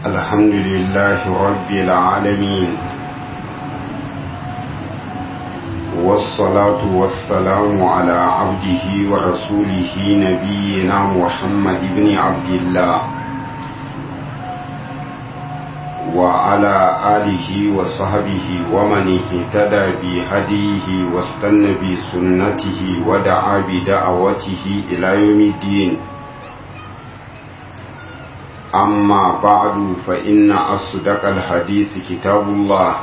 الحمد لله رب العالمين والصلاة والسلام على عبده ورسوله نبينا محمد بن عبد الله وعلى آله وصحبه ومن اهتدى بهديه واستنى بسنته ودعا بدعوته إلى يوم الدين أما بعد فإن أصدق الحديث كتاب الله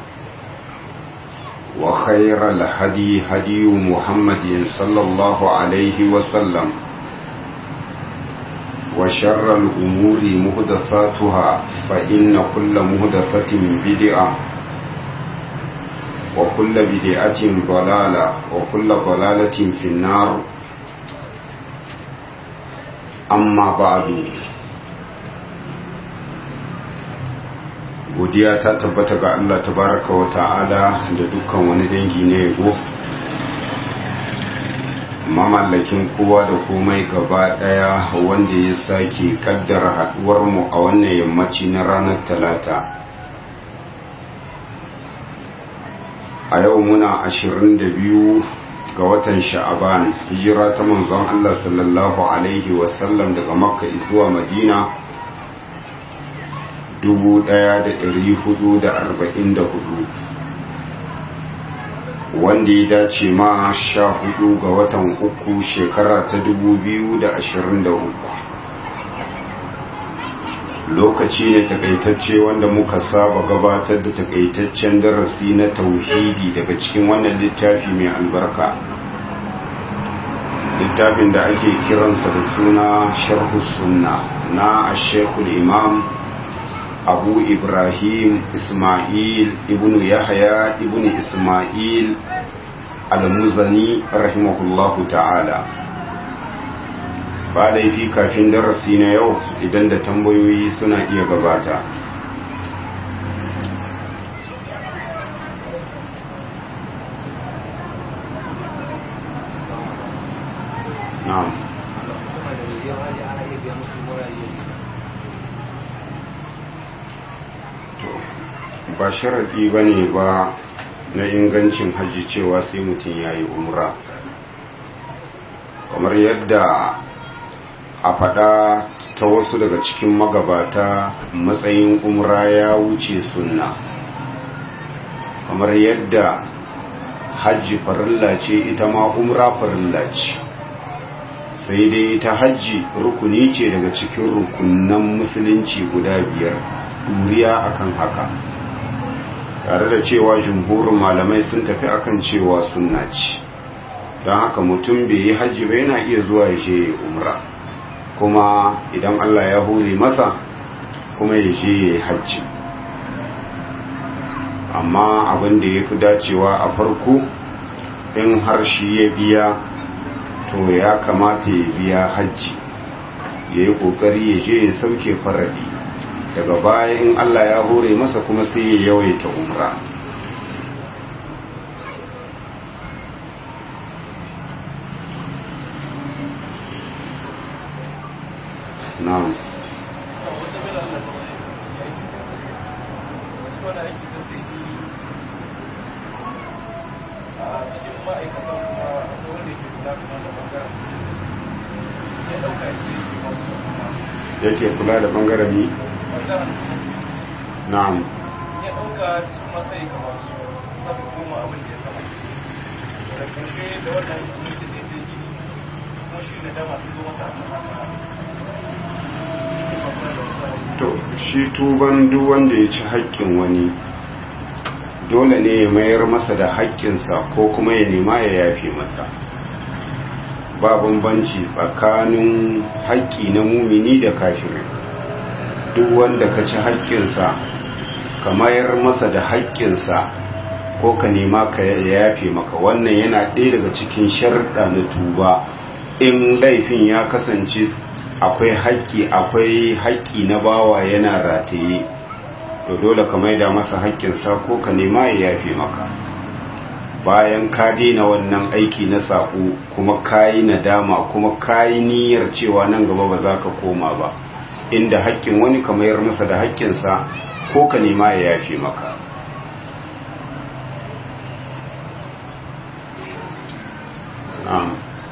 وخير الهدي هدي محمد صلى الله عليه وسلم وشر الأمور مهدثاتها فإن كل مهدثة بدعة وكل بدعة ضلالة وكل ضلالة في النار أما بعد godiya ta tabbata ga Allah tabaraka wa ta'ala da dukkan wani dangi na yabo mamallakin kowa da komai gaba daya wanda ya sake kaddara haduwar mu a wannan yammaci na ranar talata a yau muna 22 ga watan sha'aban hijira ta manzon Allah sallallahu alaihi wasallam daga makka zuwa madina 1444 wanda ya dace ma sha hudu ga watan uku shekara ta 2023 lokaci ne takaitacce wanda muka saba gabatar da takaitaccen darasi na tauhidi daga cikin wannan littafi mai albarka littafin da ake kiransa da suna sharhu sunna na ashekul imam abu ibrahim ismail ibn yahya ibn ismail al-muzani rahimahullahu ta'ala ba laifi kafin darasi na yau idan da tambayoyi suna iya gabata na'am ba sharaɗi ba ne ba na ingancin hajji cewa sai mutum ya yi umra kamar yadda a faɗa ta wasu daga cikin magabata matsayin umra ya wuce sunna kamar yadda hajji farilla ce ita ma umra farilla ce sai dai ta hajji rukuni ce daga cikin rukunan musulunci guda biyar duriya akan haka tare da cewa jumhurin malamai sun tafi akan cewa sunna ce don haka mutum bai yi hajji ba yana iya zuwa ya je umra kuma idan Allah ya hore masa kuma ya je ya yi hajji amma abin da ya fi dacewa a farko in har shi ya biya to ya kamata ya biya hajji ya yi ƙoƙari ya je ya sauke faradi daga baya in Allah ya hore masa kuma sai ya yawaita umra na'am yake kula da bangaren ni na'am ya ɗauka su masai kamar su sabu goma abin da ya sama da ƙarshe da wannan musulunci da ya gini kuma shi da dama ta zo mata to shi tuban duk wanda ya ci haƙƙin wani dole ne ya mayar masa da haƙƙinsa ko kuma ya nema ya yafe masa ba bambanci tsakanin haƙƙi na mumini da kafirin duk wanda ka ci haƙƙinsa ka mayar masa da haƙƙinsa ko ka nema ka yafe maka wannan yana ɗaya daga cikin sharɗa na tuba in laifin ya kasance akwai haƙƙi akwai haƙƙi na bawa yana rataye to dole ka maida masa haƙƙinsa ko ka nema ya yafe maka bayan ka daina wannan aiki na saƙo kuma ka yi nadama kuma ka yi niyyar cewa nan gaba ba za ka koma ba inda haƙƙin wani ka mayar masa da haƙƙinsa ko ka nema ya yafe maka na'am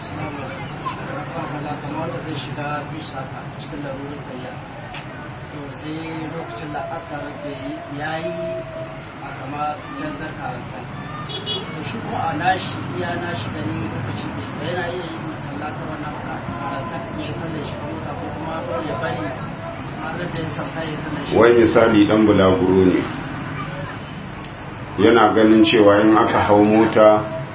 wanda zai shiga bis haka cikin larurin kayya to sai lokacin da asar da ya yi a kama canzar karansa to shi kuma a nashi iya nashi da ni lokaci da yana iya yi sallata wannan karansa ya sallar shi kuma ko kuma ya bari har da ya sauka ya sallar shi wai misali dan bulaguro ne yana ganin cewa in aka hau mota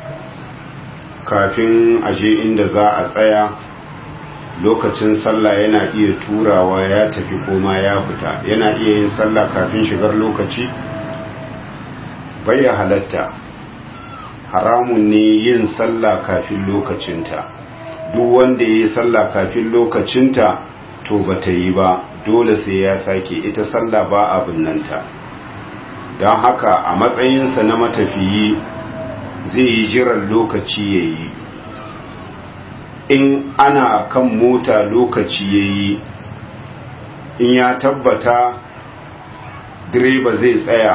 kafin aje inda za a tsaya lokacin sallah yana iya turawa ya tafi koma ya fita yana iya yin sallah kafin shigar lokaci bai halatta haramun ne yin sallah kafin lokacinta duk wanda ya yi sallah kafin lokacinta to ba ta yi ba dole sai ya sake ita sallah ba abin nanta don haka a matsayinsa na matafiyi zai yi jiran lokaci ya yi in ana kan mota lokaci ya yi in ya tabbata direba zai tsaya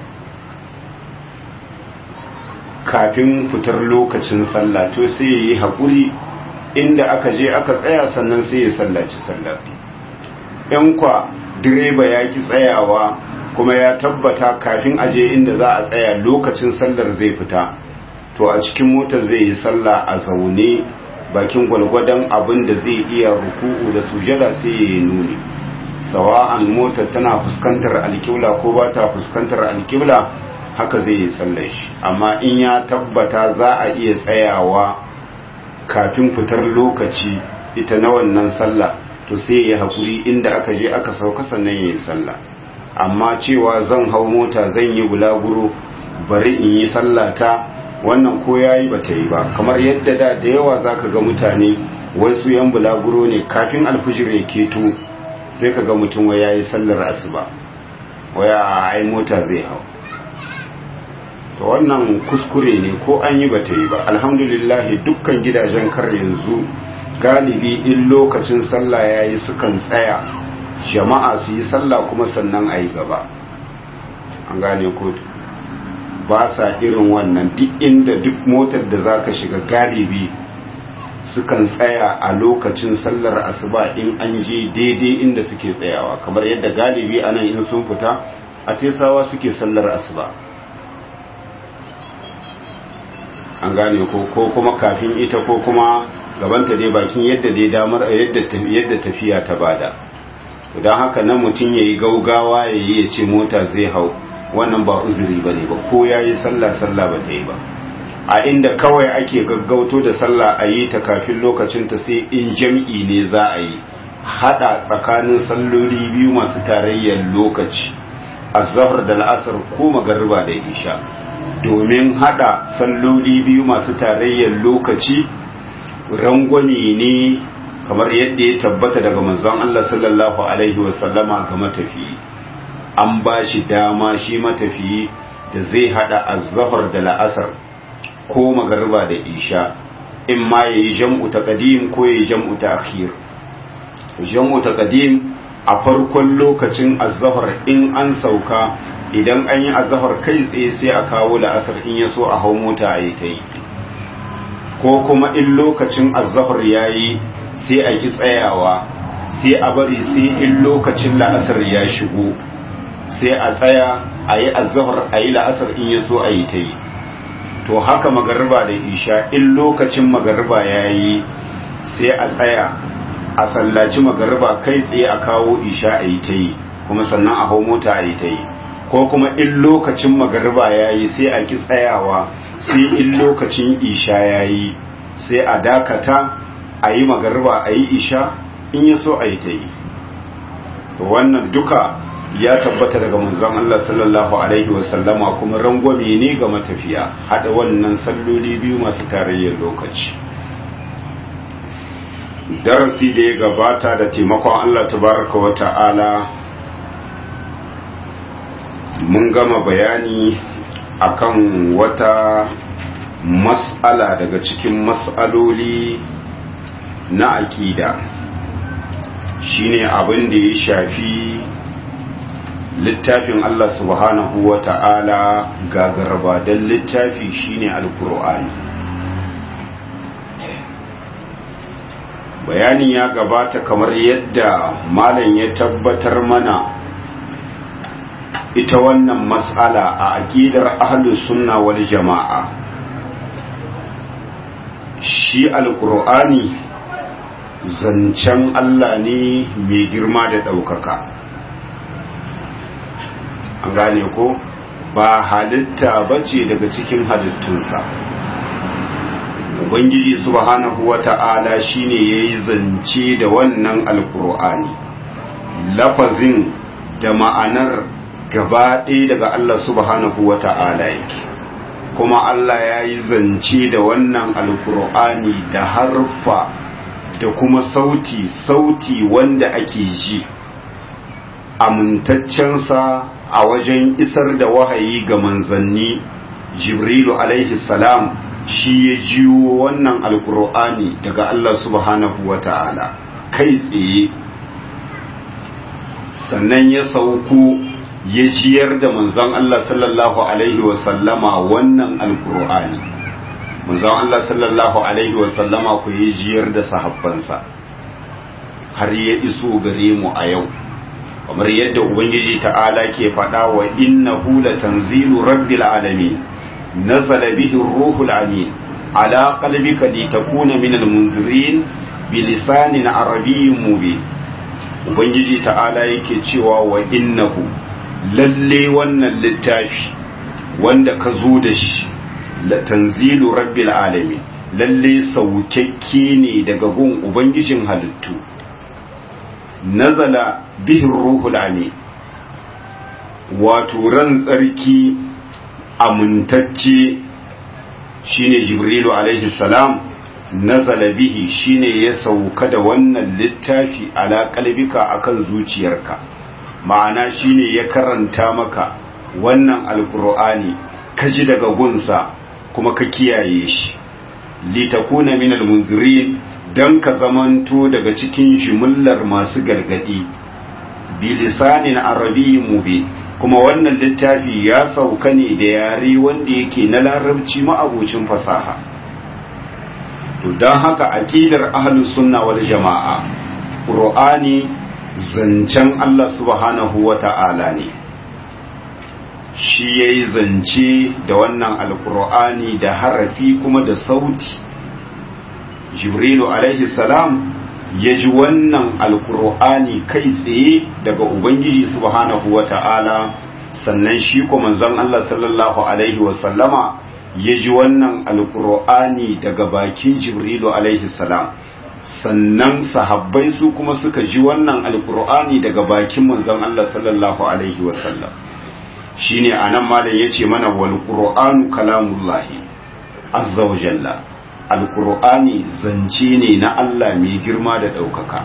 kafin fitar lokacin sallah to sai ya yi haƙuri inda aka je aka tsaya sannan sai ya sallaci sallah in kwa direba ya ki tsayawa kuma ya tabbata kafin aje inda za a tsaya lokacin sallar zai fita to a cikin motar zai yi sallah a zaune bakin gwalgwadon abin da zai iya ruku'u da sujada sai ya yi nuni sawa'an motar tana fuskantar alkibla ko ba ta fuskantar alkibla haka zai yi sallar shi amma in ya tabbata za a iya tsayawa kafin fitar lokaci ita na wannan sallah to sai ya haƙuri inda aka je aka sauka sannan ya yi sallah amma cewa zan hau mota zan yi bulaguro bari in yi sallata wannan ko yayi bata yi ba kamar yadda da da yawa zaka ga mutane wasu yan bulaguro ne kafin alfijir ya keto sai ka ga mutum wai yayi sallar asuba waya ai mota zai hau to wannan kuskure ne ko an yi bata yi ba alhamdulillah dukkan gidajen kar yanzu galibi in lokacin sallah yayi sukan tsaya jama'a su yi sallah kuma sannan ayi gaba an gane ko ba sa irin wannan duk inda duk motar da za ka shiga galibi sukan tsaya a lokacin sallar asuba in an je daidai inda suke tsayawa kamar yadda galibi a nan in sun fita a tesawa suke sallar asuba an gane ko ko kuma kafin ita ko kuma gabanta dai bakin yadda dai damar yadda tafiya ta bada don haka nan mutum ya yi gaugawa ya yi ya ce mota zai hau wannan ba uzuri ba ne ba ko ya yi sallah sallah ba ta yi ba a inda kawai ake gaggauto da sallah a yi ta kafin lokacinta sai in jam'i ne za a yi hada tsakanin salloli biyu masu tarayyar lokaci azhar da la'asar ko magariba da isha domin hada salloli biyu masu tarayyar lokaci rangwame ne kamar yadda ya tabbata daga manzon Allah sallallahu alaihi wasallama ga matafiyi an ba shi dama shi matafiyi da zai hada azzafar da la'asar ko magarba da isha in ma ya yi jam'u ta ƙadim ko ya yi jam'u ta akhir jam'u ta ƙadim a farkon lokacin azzafar in an sauka idan an yi azzafar kai tsaye sai a kawo la'asar in ya so a hau mota a yi ta yi ko kuma in lokacin azzafar ya yi sai a ki tsayawa sai a bari sai in lokacin la'asar ya shigo sai a tsaya a yi azahar a yi la'asar in ya so a yi ta yi to haka magarba da isha in lokacin magarba ya yi sai a tsaya a sallaci magarba kai tsaye a kawo isha a yi ta yi kuma sannan a hau mota a yi ta yi ko kuma in lokacin magarba ya yi sai a ki tsayawa sai in lokacin isha ya yi sai a dakata a yi magarba a yi isha in ya so a yi ta yi to wannan duka ya tabbata daga manzon Allah sallallahu alaihi wasallama kuma rangwame ne ga matafiya hada wannan salloli biyu masu tarayyar lokaci darasi da ya gabata da taimakon Allah tabaraka wa ta'ala mun gama bayani akan wata mas'ala daga cikin mas'aloli na aƙida shine abin da ya shafi littafin Allah subhanahu wa ta'ala gagarba don littafi shine alkur'ani bayanin ya gabata kamar yadda malam ya tabbatar mana ita wannan matsala a aƙidar ahlus sunna wal jama'a shi alkur'ani zancen Allah ne mai girma da ɗaukaka an gane ko ba halitta bace daga cikin halittunsa ubangiji subhanahu wata'ala shine yayi zance da wannan alkur'ani lafazin da ma'anar gaba ɗaya daga Allah subhanahu wata'ala yake kuma Allah ya yi zance da wannan alkur'ani da harfa da kuma sauti sauti wanda ake ji amintaccensa a wajen isar da wahayi ga manzanni jibrilu alaihi salam shi ya jiwo wannan alkur'ani daga Allah subhanahu wa ta'ala kai tsaye sannan ya sauko ya jiyar da manzan Allah sallallahu alaihi wasallama wannan alkur'ani manzan Allah sallallahu alaihi wasallama ku ya jiyar da sahabbansa har ya iso gare mu a yau kamar yadda ubangiji ta'ala ke faɗa wa innahu latanzilu rabbil alamin nazala bihi ruhul amin ala qalbika litakuna minal munzirin bilisanin arabiyyin mubin ubangiji ta'ala yake cewa wa innahu lalle wannan littafi wanda ka zo da shi tanzilu rabbil alamin lalle saukakke ne daga gun ubangijin halittu nazala bihin ruhul amin wato ran tsarki amintacce shine jibrilu alaihi salam nazala bihi shine ya sauka da wannan littafi ala kalbika akan zuciyarka ma'ana shine ya karanta maka wannan alkur'ani ka ji daga gunsa kuma ka kiyaye shi litakuna minal munzirin dan ka zamanto daga cikin jimillar masu gargadi bilisanin arabiyyin mubin kuma wannan littafi ya sauka ne da yare wanda yake na larabci ma'abocin fasaha to don haka aqidar ahlus sunna wal jama'a qur'ani zancen Allah subhanahu wata'ala ne shi yayi zance da wannan alqur'ani da harafi kuma da sauti jibrilu alaihi salam ya ji wannan alkur'ani kai tsaye daga ubangiji subhanahu wa ta'ala sannan shi ko manzon Allah sallallahu alaihi wasallama ya ji wannan alkur'ani daga bakin jibrilu alaihi salam sannan sahabbai su kuma suka ji wannan alkur'ani daga bakin manzon Allah sallallahu alaihi wasallam shine anan malam yace mana wal qur'anu kalamullahi azza wa jalla alkur'ani zance ne na Allah mai girma da ɗaukaka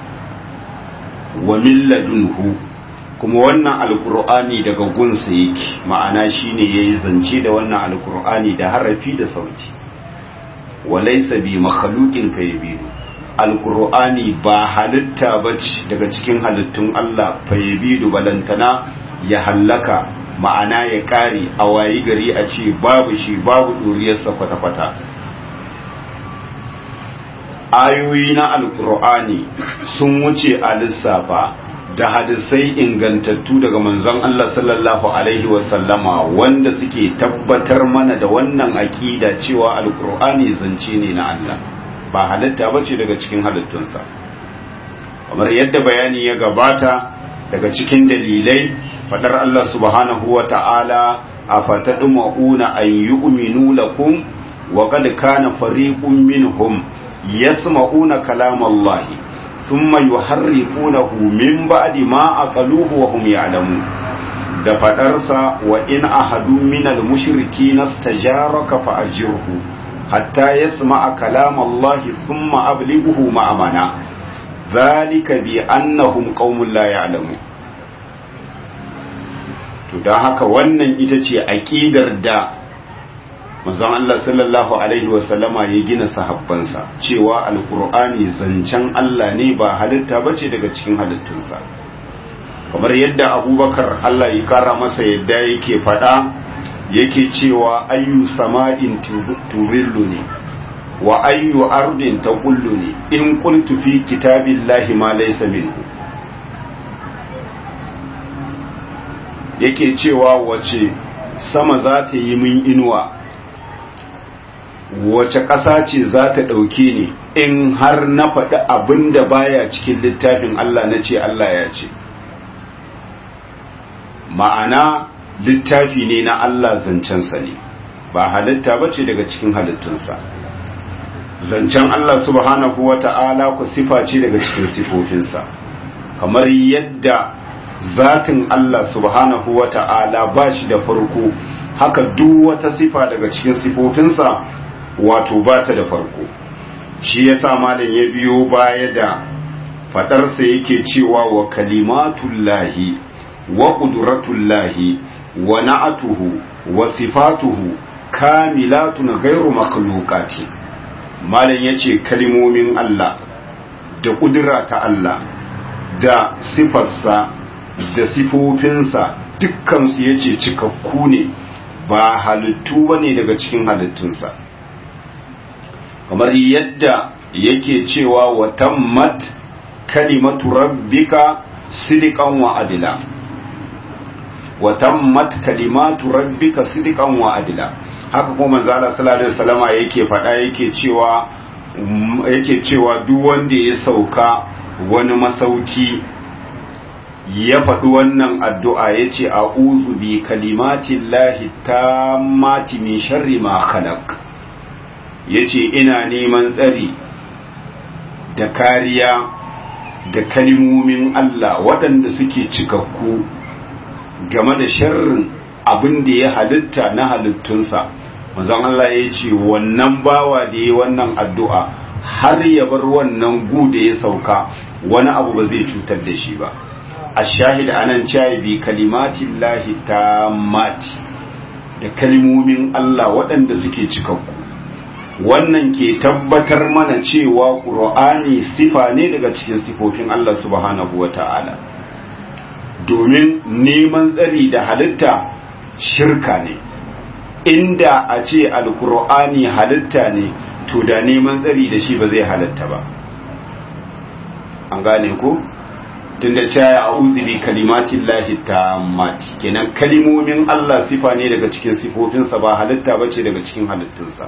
wa milladunhu kuma wannan alkur'ani daga gunsa yake ma'ana shine yayi zance da wannan alkur'ani da harafi da sauti wa laysa bi makhluqin fayabidu alkur'ani ba halitta bace daga cikin halittun Allah fayabidu balantana ya hallaka ma'ana ya kare a wayi gari a ce babu shi babu duriyarsa kwata-kwata ayoyi na alkur'ani sun wuce a lissafa da hadisai ingantattu daga manzon Allah sallallahu alaihi wasallama wanda suke tabbatar mana da wannan aƙida cewa alkur'ani zance ne na Allah ba halitta bace daga cikin halittunsa kamar yadda bayani ya gabata daga cikin dalilai fadar Allah subhanahu wa ta'ala a fataduma'una an yu'minu lakum wa qad kana fariqun minhum يسمعون كلام الله ثم يحرفونه من بعد ما أقلوه وهم يعلمون da faɗarsa wa in ahadu minal mushriki nastajaraka fa ajirhu hatta yasma'a kalam Allah thumma ablighuhu ma'amana zalika bi annahum qaumun la ya'lamun to dan haka wannan ita ce aqidar da manzon Allah sallallahu alaihi wasallama ya gina sahabbansa cewa alkur'ani zancen Allah ne ba halitta bace daga cikin halittunsa kamar yadda abubakar Allah ya kara masa yadda yake faɗa yake cewa ayyu sama'in tuzillu ne wa ayyu ardin taqullu ne in qultu fi kitabillahi ma laysa minhu yake cewa wace sama za ta yi min inuwa wace ƙasa ce za ta ɗauke ni in har na faɗi abin da baya cikin littafin Allah na ce Allah ya ce ma'ana littafi ne na Allah zancensa ne ba halitta ba ce daga cikin halittunsa zancen Allah subhanahu wa ta'ala ku sifa ce daga cikin sifofinsa kamar yadda zatin Allah subhanahu wa ta'ala ba shi da farko haka duk wata sifa daga cikin sifofinsa wato ba ta da farko shi ya sa malam ya biyo baya da fadarsa yake cewa wa kalimatullahi wa ƙudurattullahi wa na'atuhu wa sifatuhu kamilatun gairu makhluqati malam yace kalimomin Allah da ƙudura ta Allah da sifarsa da sifofinsa dukkansu yace cikakku ne ba halittu bane daga cikin halittunsa kamar yadda yake cewa wa tammat kalimatu rabbika sidiqan wa adila wa tammat kalimatu rabbika sidqan wa adla haka kuma manzo Allah sallallahu alaihi wasallama yake faɗa yake cewa yake cewa duk wanda ya sauka wani masauki ya faɗi wannan addu'a yace a'udhu bi kalimatillahi tammati min sharri ma khalaq yace ina neman tsari da kariya da kalimomin Allah waɗanda suke cikakku game da sharrin abin da ya halitta na halittunsa manzon Allah ya ce wannan bawa da ya wannan addu'a har ya bar wannan gu da ya sauka wani abu ba zai cutar da shi ba a shahid anan cewa bi kalimatin lahi ta mati da kalimomin Allah waɗanda suke cikakku wannan ke tabbatar mana cewa ƙur'ani sifa ne daga cikin sifofin Allah subhanahu wa ta'ala domin neman tsari da halitta shirka ne inda a ce alkur'ani halitta ne to da neman tsari da shi ba zai halitta ba an gane ko tun da caya a uzuri kalimatin lahi ta mati kenan kalimomin Allah sifa ne daga cikin sifofinsa ba halitta ba ce daga cikin halittunsa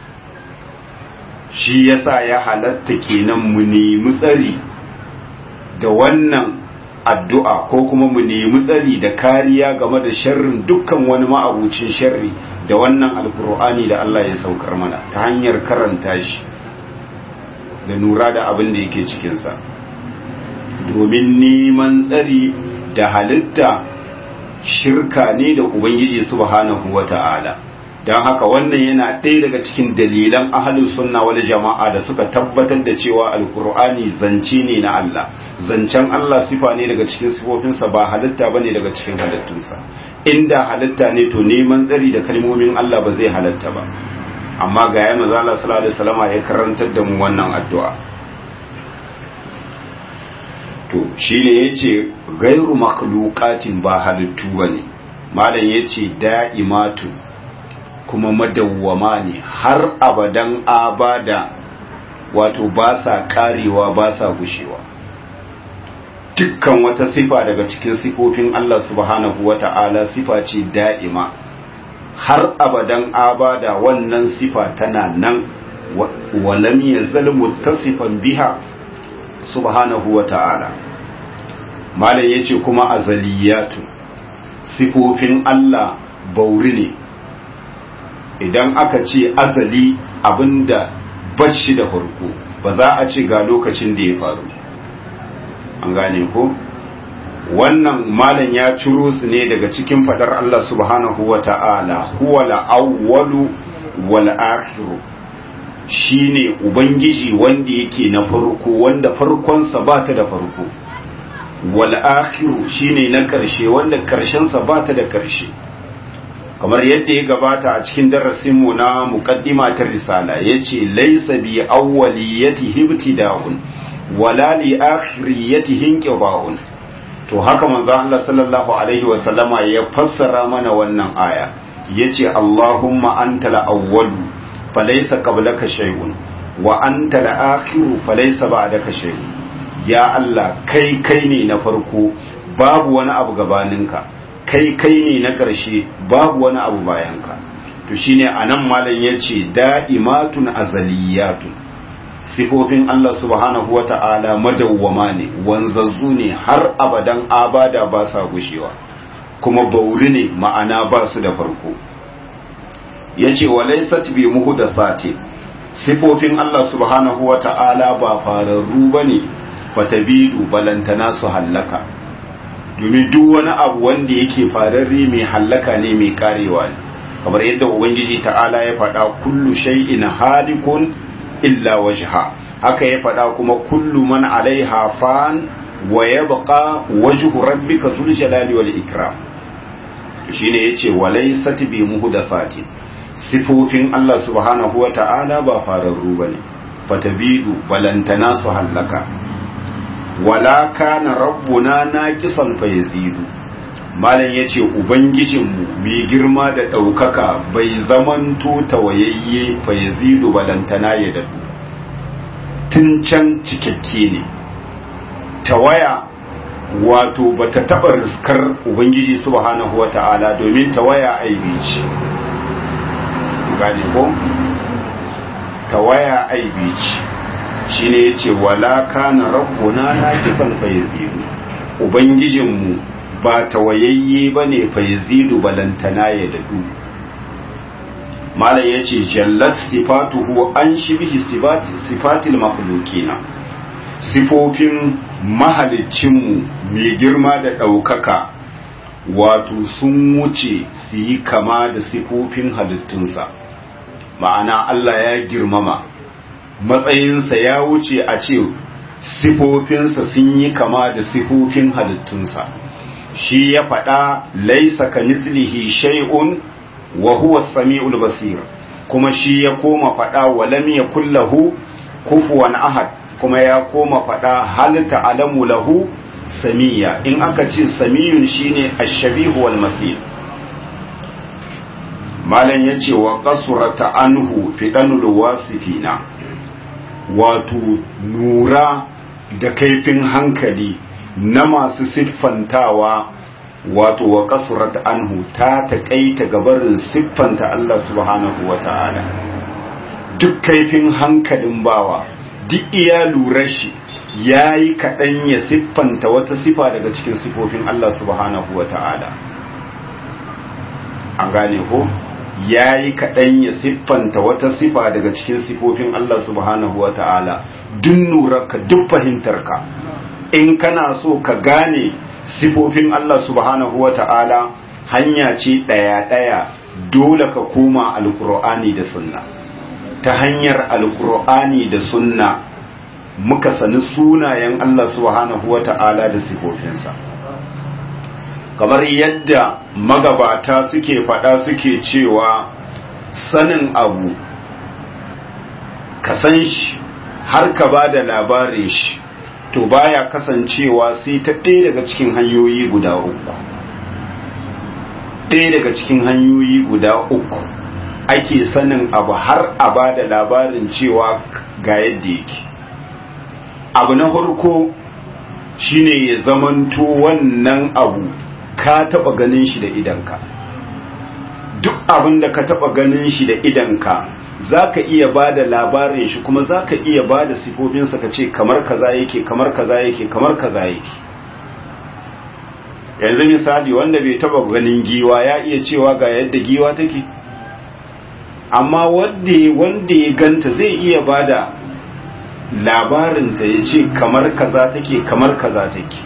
shi yasa ya halatta kenan mu nemi tsari da wannan addu'a ko kuma mu nemi tsari da kariya game da sharrin dukkan wani ma'abucin sharri da wannan alkur'ani da Allah ya saukar mana ta hanyar karanta shi da nura da abin da yake cikinsa domin neman tsari da halitta shirka ne da ubangiji subhanahu wa ta'ala don haka wannan yana ɗaya daga cikin dalilan ahalin sunna wal jama'a da suka tabbatar da cewa alkur'ani zance ne na Allah zancen Allah sifa ne daga cikin sifofinsa ba halitta bane daga cikin halittunsa inda halitta ne to neman tsari da kalmomin Allah ba zai halatta ba amma ga ya maza Allah sallallahu alaihi wasallam ya karantar da mu wannan addu'a to shine yace gairu makhluqatin ba halittu bane malam yace da'imatu kuma madawwama ne har abadan abada wato ba sa karewa ba sa gushewa dukkan wata sifa daga cikin sifofin Allah subhanahu wata'ala sifa ce da'ima har abadan abada wannan sifa tana nan walam yazal muttasifan biha subhanahu wata'ala malam yace kuma azaliyatu sifofin Allah bauri ne idan aka ce azali abinda bashi da farko ba za a ce ga lokacin da ya faru an gane ko wannan malam ya ciro su ne daga cikin fadar Allah subhanahu wa ta'ala huwa al-awwalu wal akhiru shine ubangiji wanda yake na farko wanda farkonsa ba ta da farko wal akhiru shine na karshe wanda karshensa ba ta da karshe kamar yadda ya gabata a cikin darasinmu na muqaddima ta risala yace laysa bi awwaliyati ibtida'un wala li akhiriyati inqiba'un to haka manzo Allah sallallahu alaihi wa sallama ya fassara mana wannan aya yace Allahumma antal awwalu falaysa qablaka shay'un wa antal akhiru falaysa ba'daka shay'un ya Allah kai kai ne na farko babu wani abu gabaninka kai kai ne na ƙarshe babu wani abu bayanka to shine anan malam yace da'imatun azaliyatun sifofin Allah subhanahu wata'ala madawwama ne wanzazzu ne har abadan abada ba sa gushewa kuma bauri ne ma'ana ba su da farko yace walaysat bi muhdathati sifofin Allah subhanahu wata'ala ba fararru bane fatabidu balantana su hallaka domin duk wani abu wanda yake fararre mai hallaka ne mai karewa ne kamar yadda ubangiji ta'ala ya faɗa kullu shay'in halikun illa wajha haka ya faɗa kuma kullu man alaiha fan wa yabqa wajhu rabbika zul jalali wal ikram to shine yace walaysat bi muhdathati sifofin Allah subhanahu wa ta'ala ba fararru bane fatabidu balantana su hallaka wala kana rabbuna naqisan fa yazidu malam yace ubangijinmu mai girma da daukaka bai zamanto tawayayye fa yazidu balantana ya dadu tun can cikakke ne tawaya wato bata taba riskar ubangiji subhanahu wata'ala domin tawaya aibi ce gane ko tawaya aibi ce shine yace wala kana rabbuna naqisan fa yazidu ubangijinmu ba tawayayye bane fa yazidu balantana ya dadu malam yace jallat sifatuhu an shibhi sifati sifatil makhluqina sifofin mahaliccinmu mai girma da ɗaukaka wato sun wuce su yi kama da sifofin halittunsa ma'ana Allah ya girmama matsayinsa ya wuce a ce sifofinsa sun yi kama da sifofin halittunsa shi ya faɗa laisa ka mislihi shay'un wa huwa sami'ul basir kuma shi ya koma faɗa wa lam yakul lahu kufuwan ahad kuma ya koma faɗa hal ta'lamu lahu samiya in aka ce samiyun shine ash-shabihu wal masil malam yace wa qasurata anhu fidanul wasifina wato nura da kaifin hankali na masu siffantawa wato wa kasurat anhu ta taƙaita gabarin siffanta Allah subhanahu wa ta'ala duk kaifin hankalin bawa duk iya lura shi ya yi kaɗan ya siffanta wata sifa daga cikin sifofin Allah subhanahu wa ta'ala an gane ko ya yi kaɗan ya siffanta wata sifa daga cikin sifofin Allah subhanahu wa ta'ala duk nurarka duk fahimtarka in kana so ka gane sifofin Allah subhanahu wa ta'ala hanya ce ɗaya-ɗaya dole ka koma alkur'ani da sunna ta hanyar alkur'ani da sunna muka sani sunayen Allah subhanahu wa ta'ala da sifofinsa kamar yadda magabata suke faɗa suke cewa sanin abu ka san shi har ka ba da labarin shi to baya kasancewa sai ta ɗaya daga cikin hanyoyi guda uku ɗaya daga cikin hanyoyi guda uku ake sanin abu har a ba da labarin cewa ga yadda yake abu na farko shine ya zamanto wannan abu ka taba ganin shi da idanka duk abin da ka taba ganin shi da idanka za ka iya ba da labarin shi kuma za ka iya ba da sifofinsa ka ce kamar kaza yake kamar kaza yake kamar kaza yake yanzu misali wanda bai taba ganin giwa ya iya cewa ga yadda giwa take amma wanda ya ganta zai iya ba da labarinta ya ce kamar kaza take kamar kaza take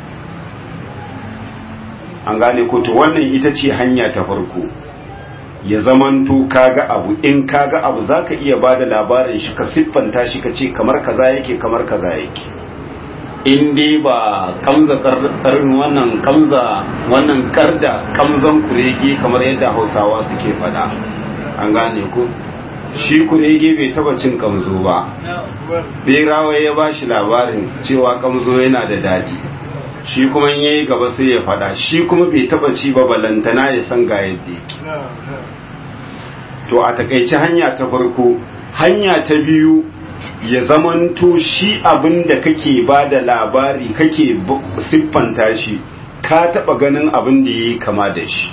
an gane ko to wannan ita ce hanya ta farko ya zamanto kaga abu in kaga abu zaka iya bada labarin shi ka siffanta shi ka ce kamar kaza yake kamar kaza yake in dai ba kamza karin wannan kamza wannan karda kamzan kurege kamar yadda hausawa suke fada an gane ku shi kurege bai taba cin kamzo ba berawa ya ba shi labarin cewa kamzo yana da daɗi shi kuma ya yi gaba sai ya fada shi kuma bai taba ci ba balantana ya san ga yadda yake to a takaice hanya ta farko hanya ta biyu ya zamanto shi abin da kake ba da labari kake siffanta shi ka taba ganin abin da ya yi kama da shi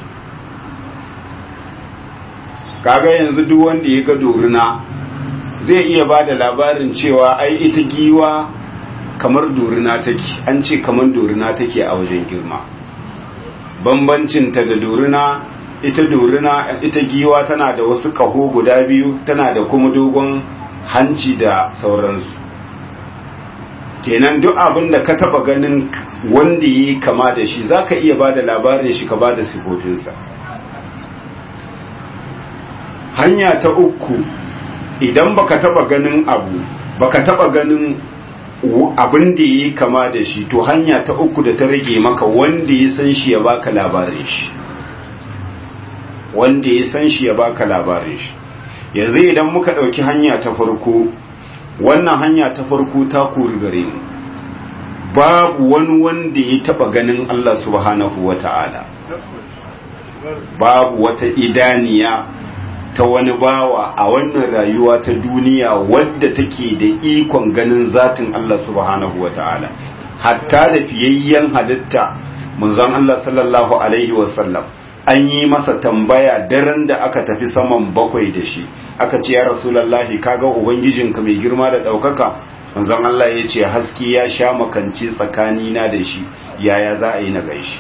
kaga yanzu duk wanda ya ga dorina zai iya ba da labarin cewa ai ita giwa kamar dorina take an ce kamar dorina take a wajen girma bambancinta da dorina ita dorina ita giwa tana da wasu kaho guda biyu tana da kuma dogon hanci da sauransu kenan duk abin da ka taba ganin wanda yi kama da shi za ka iya ba da labarin shi ka ba da sifofinsa hanya ta uku idan baka taba ganin abu baka taba ganin abin da yi kama da shi to hanya ta uku da ta rage maka wanda ya san shi ya baka labarin shi wanda ya san shi ya baka labarin shi yanzu idan muka ɗauki hanya ta farko wannan hanya ta farko ta kori gare mu babu wani wanda ya taba ganin Allah subhanahu wata'ala babu wata idaniya ta wani bawa a wannan rayuwa ta duniya wadda take da ikon ganin zatin Allah subhanahu wata'ala hatta da fiyayyen halitta munzon Allah sallallahu alaihi wasallam an yi masa tambaya daren da aka tafi saman bakwai da shi aka ce ya rasulallahi kaga ubangijinka mai girma da ɗaukaka manzon Allah ya ce haske ya sha makance tsakanina da shi yaya za a yi na gaishe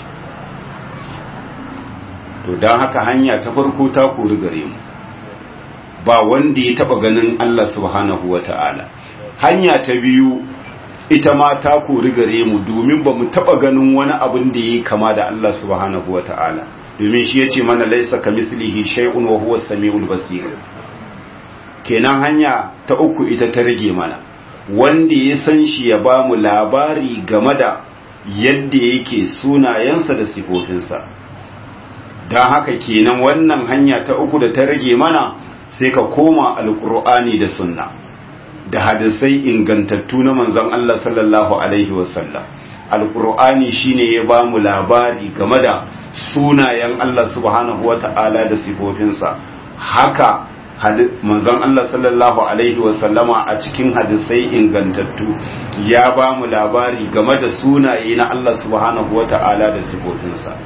to don haka hanya ta farko ta kori gare mu ba wanda ya taba ganin Allah subhanahu wa ta'ala hanya ta biyu ita ma ta kori gare mu domin ba mu taba ganin wani abin da ya kama da Allah subhanahu wa ta'ala domin shi ya ce mana laisa ka mislihi shay'un wa huwa samiul basir kenan hanya ta uku ita ta rage mana wanda ya san shi ya ba mu labari game da yadda yake sunayensa da sifofinsa don haka kenan wannan hanya ta uku da ta rage mana sai ka koma alkur'ani da sunna da hadisai ingantattu na manzon Allah sallallahu alaihi wasallam alkur'ani shine ya ba mu labari game da sunayen Allah subhanahu wata'ala da sifofinsa haka manzon Allah sallallahu alaihi wasallama a cikin hadisai ingantattu ya ba mu labari game da sunaye na Allah subhanahu wata'ala da sifofinsa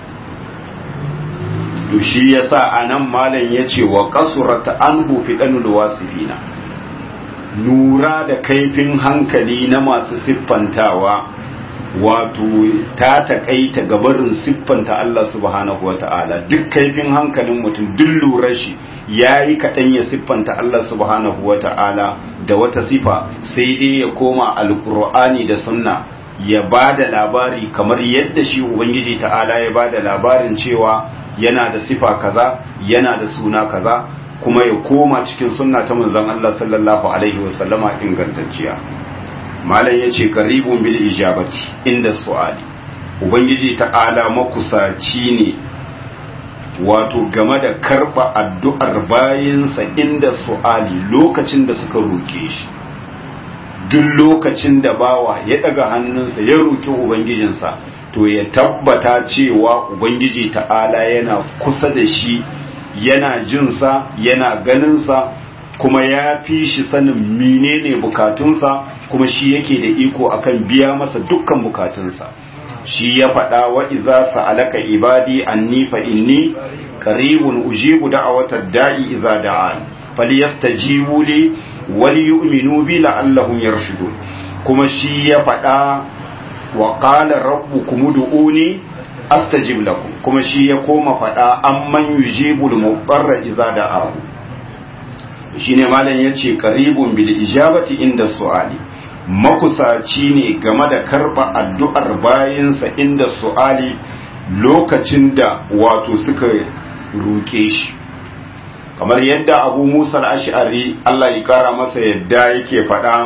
to shi yasa anan malam yace wa qasurat anhu fidanul wasifina nura da kaifin hankali na masu siffantawa wato ta takaita gabarin siffanta Allah subhanahu wata'ala duk kaifin hankalin mutum duk lura shi yayi kaɗan ya siffanta Allah subhanahu wata'ala da wata sifa sai dai ya koma alqur'ani da sunna ya bada labari kamar yadda shi ubangiji ta'ala ya bada labarin cewa yana da sifa kaza yana da suna kaza kuma ya koma cikin sunna ta manzon Allah sallallahu alaihi wasallama ingantacciya malam yace qaribun bil ijabati inda su'ali ubangiji ta'ala makusaci ne wato game da karba addu'ar bayinsa inda su'ali lokacin da suka roke shi duk lokacin da bawa ya daga hannunsa ya roki ubangijinsa to ya tabbata cewa ubangiji ta'ala yana kusa da shi yana jinsa yana ganinsa kuma ya fi shi sanin menene bukatunsa kuma shi yake da iko akan biya masa dukkan bukatunsa shi ya faɗa wa iza sa'alaka ibadi anni fa inni qaribun ujibu da'awatad da'i iza da'an falyastajibu li wal yu'minu bi la'allahum yarshudun kuma shi ya faɗa wa qala rabbukum ud'uni astajib lakum kuma shi ya koma faɗa amman yujibul mudarra idza da'ahu shine malam yace qaribun bil ijabati inda su'ali makusaci ne game da karba addu'ar bayinsa inda su'ali lokacin da wato suka roke shi kamar yadda abu musa al-ash'ari Allah ya kara masa yadda yake faɗa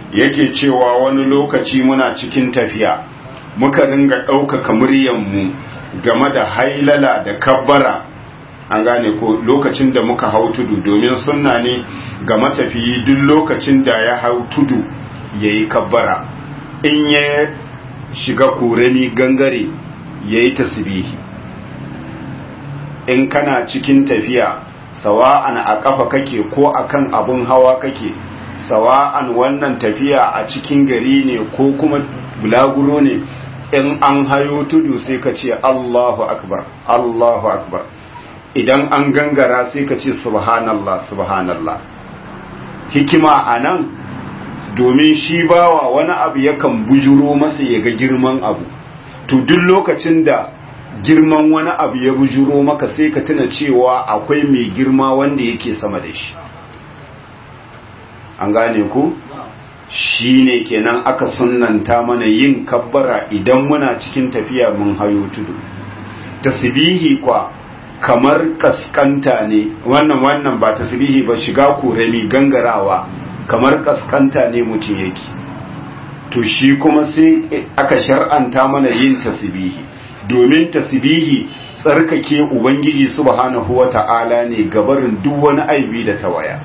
yake cewa wani lokaci muna cikin tafiya muka ringa ɗaukaka muryanmu game da hailala da kabbara an gane ko lokacin da muka hau tudu domin sunna ne ga matafiyi duk lokacin da ya hau tudu ya yi kabbara in ya shiga korami gangare ya yi tasbihi in kana cikin tafiya sawa'an a ƙafa kake ko akan abun hawa kake sawa'an wannan tafiya a cikin gari ne ko kuma bulaguro ne in an hayo tudu sai ka ce Allahu akbar Allahu akbar idan an gangara sai ka ce subhanallah subhanallah hikima a nan domin shi bawa wani abu yakan bujuro masa ya ga girman abu to duk lokacin da girman wani abu ya bujuro maka sai ka tuna cewa akwai mai girma wanda yake sama da shi an gane ku shi ne kenan aka sunanta mana yin kabbara idan muna cikin tafiya mun hayo tudu tasbihi kwa kamar kaskanta ne wannan wannan ba tasbihi ba shiga korami gangarawa kamar kaskanta ne mutum yake to shi kuma sai aka shar'anta mana yin tasbihi domin tasbihi tsarkake ubangiji subhanahu wata'ala ne gabarin duk wani aibi da tawaya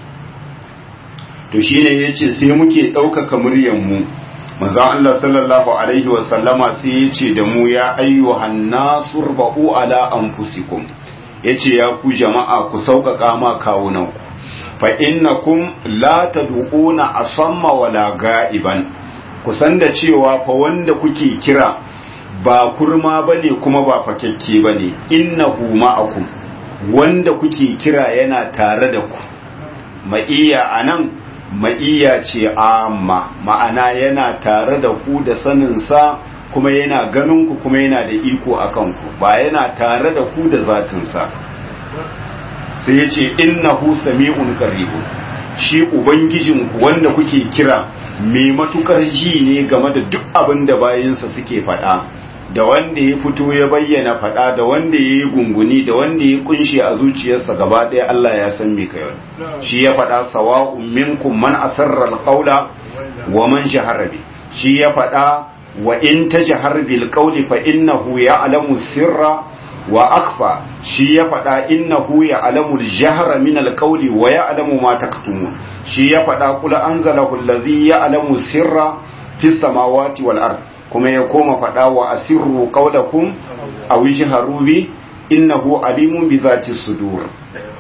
to shine yace sai muke ɗaukaka muryar mu manzo Allah sallallahu alaihi wa sallama sai yace da mu ya ayyuhan nasur ba'u ala anfusikum yace ya ku jama'a ku sauƙaƙa ma kawunan ku fa innakum la tad'una asamma wala ga'iban ku san da cewa fa wanda kuke kira ba kurma bane kuma ba fakekke bane innahu ma'akum wanda kuke kira yana tare da ku ma'iya anan ma'iya ce amma ma'ana yana tare da ku da saninsa kuma yana ganin ku kuma yana da iko a kanku ba yana tare da ku da zatinsa sai ya ce innahu sami'un qaribun shi ubangijinku wanda kuke kira mai matukar ji ne game da duk abin da bayinsa suke faɗa da wanda ya fito ya bayyana faɗa da wanda ya yi gunguni da wanda ya kunshe a zuciyarsa gaba ɗaya Allah ya san me kai shi ya faɗa sawa'un minkum man asarra alqawla wa man jahara bi shi ya faɗa wa in tajhar bil qawli fa innahu ya'lamu sirra wa akhfa shi ya faɗa innahu ya'lamu al-jahra min al-qawli wa ya'lamu ma taktumun shi ya faɗa qul anzalahu allazi ya'lamu sirra fis samawati wal ard kuma ya koma faɗa wa asirru qawlakum aw ijharu bi innahu alimun bi zati sudur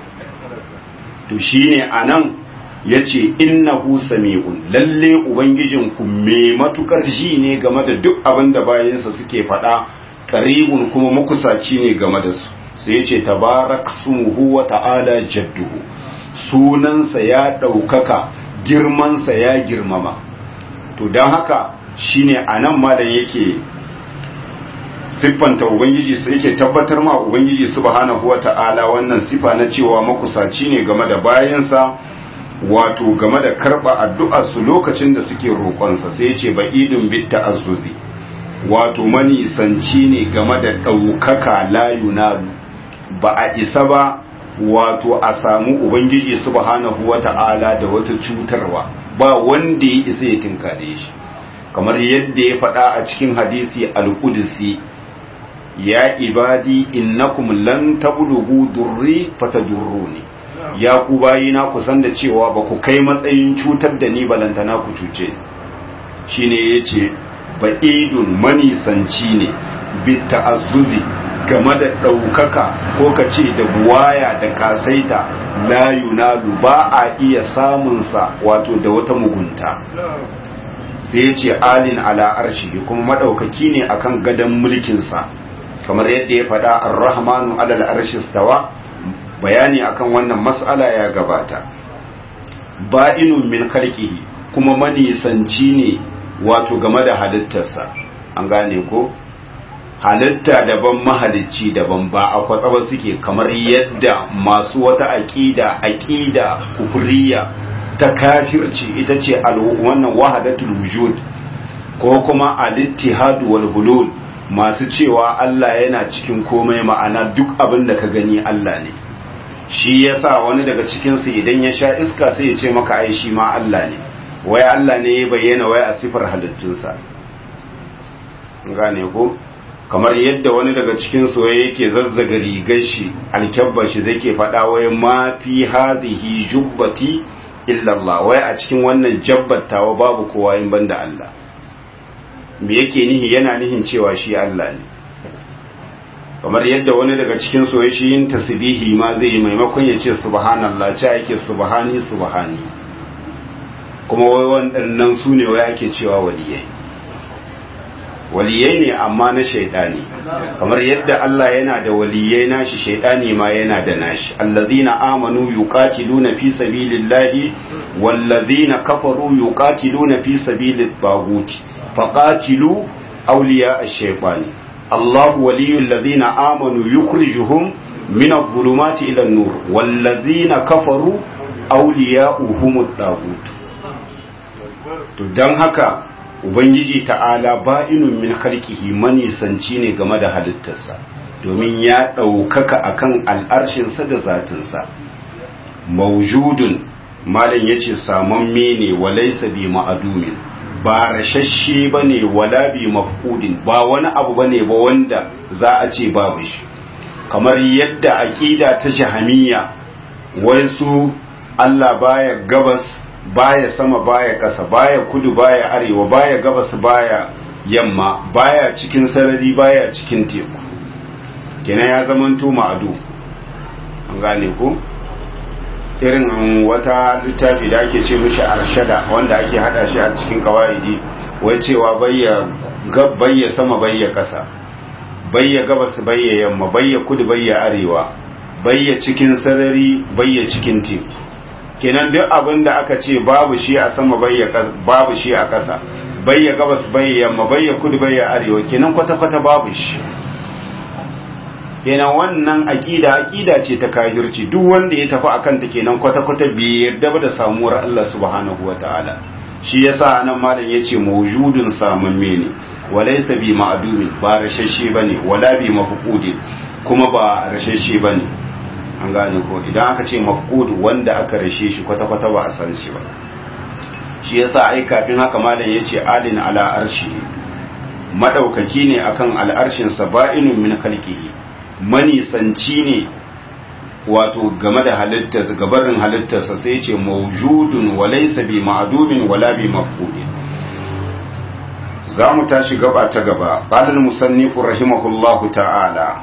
to shine anan yace innahu sami'un lalle ubangijinku me matukar ji ne game da duk abin da bayansa suke faɗa qaribun kuma makusaci ne game da su sai yace tabarak smuhu wa ta'ala jadduhu sunansa ya ɗaukaka girmansa ya girmama to don haka shine anan malam yake siffanta ubangiji sai yake tabbatar ma ubangiji subhanahu wata'ala wannan sifa na cewa makusaci ne game da bayansa wato game da karba addu'ar su lokacin da suke roƙonsa sai yace ba'idun bit ta'azzuzi wato manisanci ne game da ɗaukaka la yunalu ba a isa ba wato a samu ubangiji subhanahu wata'ala da wata cutarwa ba wanda ya isa ya tinkade shi kamar yadda ya faɗa a cikin hadisi al-qudsi ya ibadi innakum lan tablughu durri fatadurruni ya ku bayina ku san da cewa ba ku kai matsayin cutar da ni balantana ku cuce shine yace ba'idun manisanci ne bi ta'azzuzi game da ɗaukaka ko ka ce da buwaya da kasaita la yunalu ba a iya samunsa wato da wata mugunta sai ya ce alin ala arshi kuma maɗaukaki ne akan gadon mulkinsa kamar yadda ya faɗa ar-rahmanu alal arshi stawa bayani akan wannan mas'ala ya gabata ba'inun min khalqihi kuma manisanci ne wato game da halittarsa an gane ko halitta daban mahalicci daban ba a kwatsaba suke kamar yadda masu wata aƙida aƙida kufuriya ta kafirci ita ce wannan wahadatul wujud ko kuma al-ittihad wal hulul masu cewa Allah yana cikin komai ma'ana duk abin da ka gani Allah ne shi yasa wani daga cikin su idan ya sha iska sai ya ce maka ai shi ma Allah ne wai Allah ne ya bayyana wai a sifar halittunsa gane ko kamar yadda wani daga cikin soyayya yake zazzaga rigar shi alkyabbar shi zai ke faɗa wai ma fi hadhihi jubbati illa Allah wai a cikin wannan jabbatawa babu kowa in banda Allah me yake nihi yana nihin cewa shi Allah ne kamar yadda wani daga cikin soyayya shi yin tasbihi ma zai yi maimakon ya ce subhanallah ce yake subhani subhani kuma wai waɗannan su ne wai ake cewa waliyai waliyai ne amma na shaidani kamar yadda Allah yana da waliyai nashi shaidani ma yana da nashi allazina amanu yuqatiluna fi sabilillahi wallazina kafaru yuqatiluna fi sabilit taghut faqatilu awliya ash-shaytani Allah waliyul ladzina amanu yukhrijuhum min adh-dhulumati ila an-nur wallazina kafaru awliya'uhum at-taghut to dan haka ubangiji ta'ala ba'inun min khalqihi manisanci ne game da halittarsa domin ya ɗaukaka akan al'arshinsa da zatinsa maujudun malam yace samamme ne walaysa bi ma'adumin ba rashashe bane wala bi mafqudin ba wani abu bane ba wanda za a ce babu shi kamar yadda aqida ta jahamiyya wai su Allah baya gabas baya sama baya ƙasa baya kudu baya arewa baya gabas baya yamma baya cikin sarari baya cikin teku kenan ya zamanto ma'adu an gane ku irin wata littafi da ake ce mishi arshada wanda ake hada shi a cikin kawaidi wai cewa bayya bayya sama bayya ƙasa bayya gabas bayya yamma bayya kudu bayya arewa bayya cikin sarari bayya cikin teku kenan duk abin da aka ce babu shi a sama babu shi a ƙasa bayya gabas bayya yamma bayya kudu bayya arewa kenan kwata-kwata babu shi kenan wannan aƙida aƙida ce ta kafirci duk wanda ya tafi akan ta kenan kwata-kwata bai yarda ba da samuwar Allah subhanahu wataala shi yasa anan malam yace mawjudun samamme ne walaysa bi ma'dumin ba rashashe bane wala bi mafqudin kuma ba rashashe bane an gane ko idan aka ce mafqud wanda aka rashe shi kwata-kwata ba a san shi ba shi yasa ai kafin haka malam yace alin ala arshi madaukaki ne akan al'arshin sa ba'inun min khalqihi manisanci ne wato game da halitta gabarin halittarsa sai yace mawjudun wa laysa bi ma'dumin wala bi mafqud za mu tashi gaba ta gaba qala al-musannif rahimahullahu ta'ala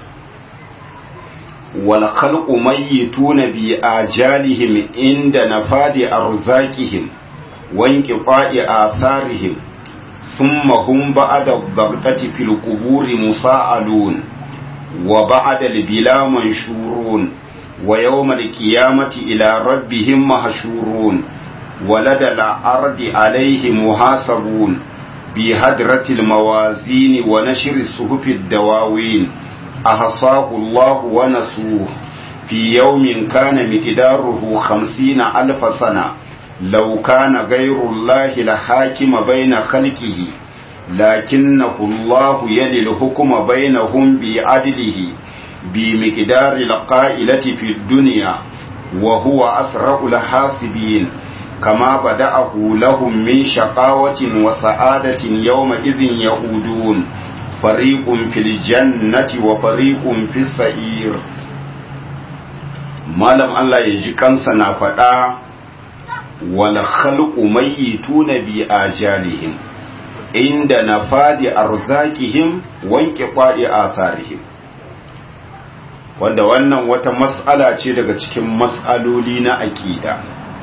والخلق ميتون بآجالهم عند نفاد أرزاقهم وانقطاع آثارهم ثم هم بعد الضغطة في القبور مساءلون وبعد البلا منشورون ويوم القيامة إلى ربهم محشورون ولدى الأرض عليهم محاسبون بهدرة الموازين ونشر الصحف الدواوين أحصاه الله ونسوه في يوم كان مقداره خمسين ألف سنة لو كان غير الله لحاكم بين خلقه لكنه الله يلي الحكم بينهم بعدله بمقدار القائلة في الدنيا وهو أسرع الحاسبين كما بدأه لهم من شقاوة وسعادة يومئذ يعودون فريق في الجنة وفريق في السعير malam Allah ya ji kansa na faɗa wal khalqu mayyituna bi ajalihim inda nafadi arzakihim wanke qadi atharihim wanda wannan wata mas'ala ce daga cikin mas'aloli na aqida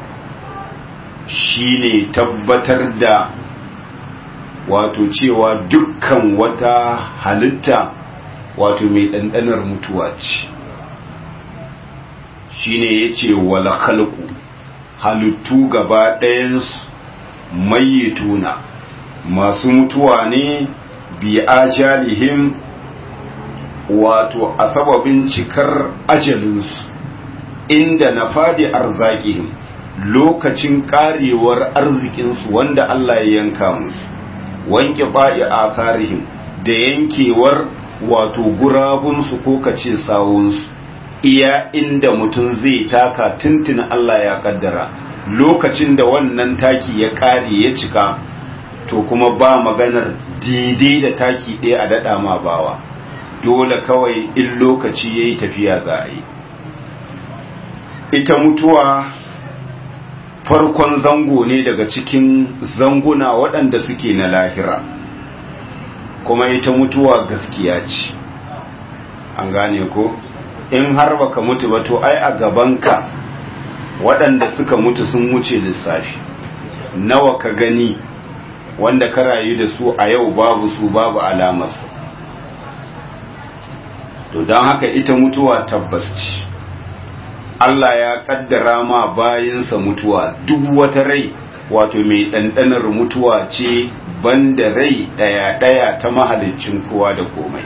shine tabbatar da wato cewa dukkan wata halitta wato mai ɗanɗanar mutuwa ce shine ya ce wala khalqu halittu gaba ɗayansu mayyituna masu mutuwa ne bi ajalihim wato a sababin cikar ajalinsu inda na fadi arzakihim lokacin karewar arzikinsu wanda Allah ya yanka musu wanke ba'i a tarihim da yankewar wato gurabunsu ko kace sawunsu iya inda mutum zai taka tuntun Allah ya kaddara lokacin da wannan taki ya kare ya cika to kuma ba maganar daidai da taki ɗaya a daɗa ma bawa dole kawai in lokaci ya yi tafiya za a yi ita mutuwa farkon zango ne daga cikin zanguna waɗanda suke na lahira kuma ita mutuwa gaskiya ce an gane ko in har baka mutu ba to ai a gabanka waɗanda suka mutu sun wuce lissafi nawa ka gani wanda ka rayu da su a yau babu su babu alamarsu to don haka ita mutuwa tabbas ce Allah ya kaddara ma bayansa mutuwa duk wata rai wato mai ɗanɗanar mutuwa ce banda rai ɗaya-ɗaya ta mahalicin kowa da komai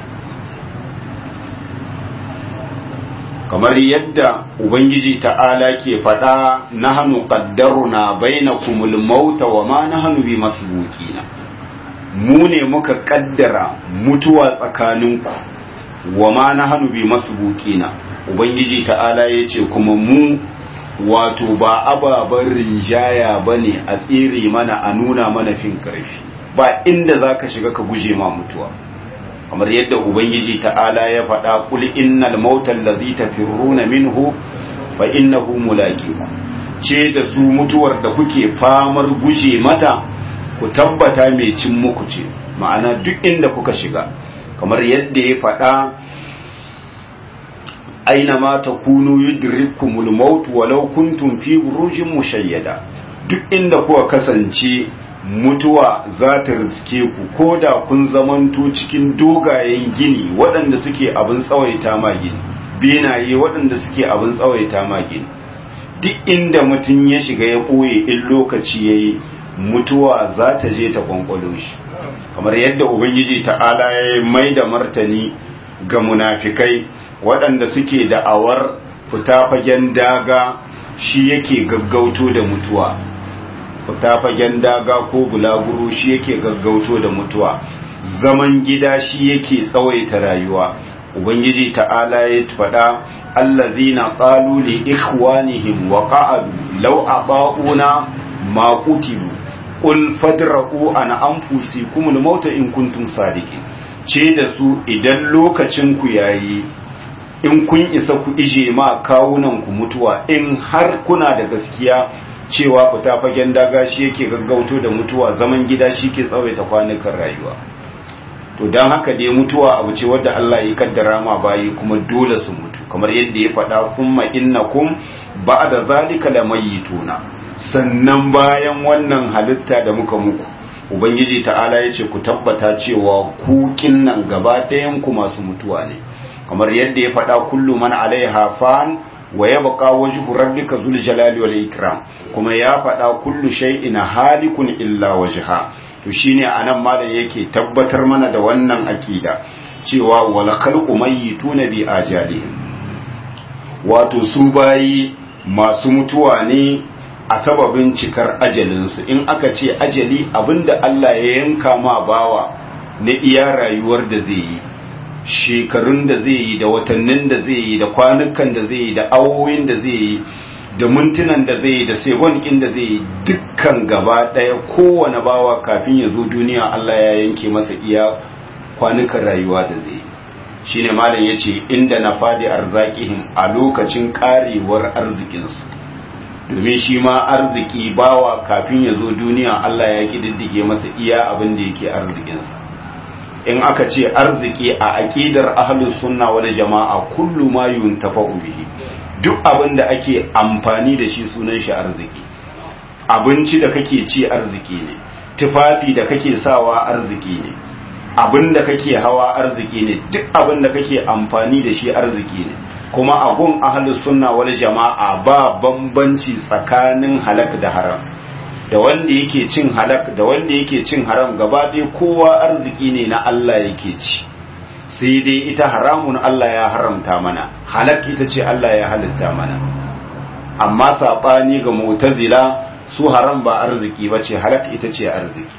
kamar yadda ubangiji ta'ala ke faɗa na hannu ƙaddaruna baina kumul mauta wa ma na hannu bi masbukina mu ne muka ƙaddara mutuwa tsakaninku wa ma na hannu bi masbukina ubangiji ta'ala ya ce kuma mu wato ba ababen rinjaya ba ne a tsere mana a nuna mana fin ƙarfi ba inda za ka shiga ka guje ma mutuwa kamar yadda ubangiji ta'ala ya faɗa kul innal mautal ladhi tafirruna minhu fa innahu mulaqiku ce da su mutuwar da kuke famar guje mata ku tabbata mai cin muku ce ma'ana duk inda kuka shiga kamar yadda ya faɗa aina ma takunu yudrikumul maut walau kuntum fi burujin mushayyada duk inda kuka kasance mutuwa za ta riske ku ko da kun zamanto cikin dogayen gini waɗanda suke abin tsawaita ma gini benaye waɗanda suke abin tsawaita ma gini duk inda mutum ya shiga ya ɓoye in lokaci ya yi mutuwa za ta je ta kwankwalo shi kamar yadda ubangiji ta'ala ya mai da martani ga munafikai waɗanda suke da'awar fita fagen daga shi yake gaggauto da mutuwa fita fagen daga ko bulaguro shi yake gaggauto da mutuwa zaman gida shi yake tsawaita rayuwa ubangiji ta'ala ya faɗa allazina qalu li ikhwanihim wa qa'adu law ata'una ma qutilu qul fadra'u an anfusikum al-maut in kuntum sadiqin ce da su idan lokacin ku yayi in kun isa ku ije ma kawunan ku mutuwa in har kuna da gaskiya cewa fita fagen daga shi yake gaggauto da mutuwa zaman gida shi ke tsawaita kwanukan rayuwa to don haka dai mutuwa abu ce wadda Allah ya kaddara ma bayi kuma dole su mutu kamar yadda ya faɗa kuma innakum ba'da zalika lamayituna sannan bayan wannan halitta da muka muku ubangiji ta'ala ya ce ku tabbata cewa ku kinnan gaba ɗayan ku masu mutuwa ne kamar yadda ya faɗa kullu man alaiha fan wa yabqa wajhu rabbika zul jalali wal ikram kuma ya faɗa kullu shay'in halikun illa wajha to shine anan malam yake tabbatar mana da wannan akida cewa wal khalqu mayyituna bi ajalihim wato su bayi masu mutuwa ne a sababin cikar ajalinsu in aka ce ajali abinda Allah ya yanka ma bawa na iya rayuwar da zai yi shekarun da zai yi da watannin da zai yi da kwanukan da zai yi da awowin da zai yi da mintunan da zai yi da segonkin da zai yi dukkan gaba ɗaya kowane bawa kafin ya zo duniya Allah ya yanke masa iya kwanukan rayuwa da zai yi shine malam ya ce inda na fadi arzakihim a lokacin karewar arzikinsu domin shi ma arziki bawa kafin ya zo duniya Allah ya kididdige masa iya abin da yake arzikinsa in aka ce arziki a aqidar ahlus sunna wal jama'a kullu ma yuntafa'u bihi duk abin da ake amfani da shi sunan shi arziki abinci da kake ci arziki ne tufafi da kake sawa arziki ne abin da kake hawa arziki ne duk abin da kake amfani da shi arziki ne kuma a gun ahlus sunna wal jama'a ba bambanci tsakanin halak da haram da wanda yake cin halak da wanda yake cin haram gaba ɗaya kowa arziki ne na Allah yake ci sai dai ita haramun Allah ya haramta mana halak ita ce Allah ya halitta mana amma saɓani ga mutazila su haram ba arziki ba ce halak ita ce arziki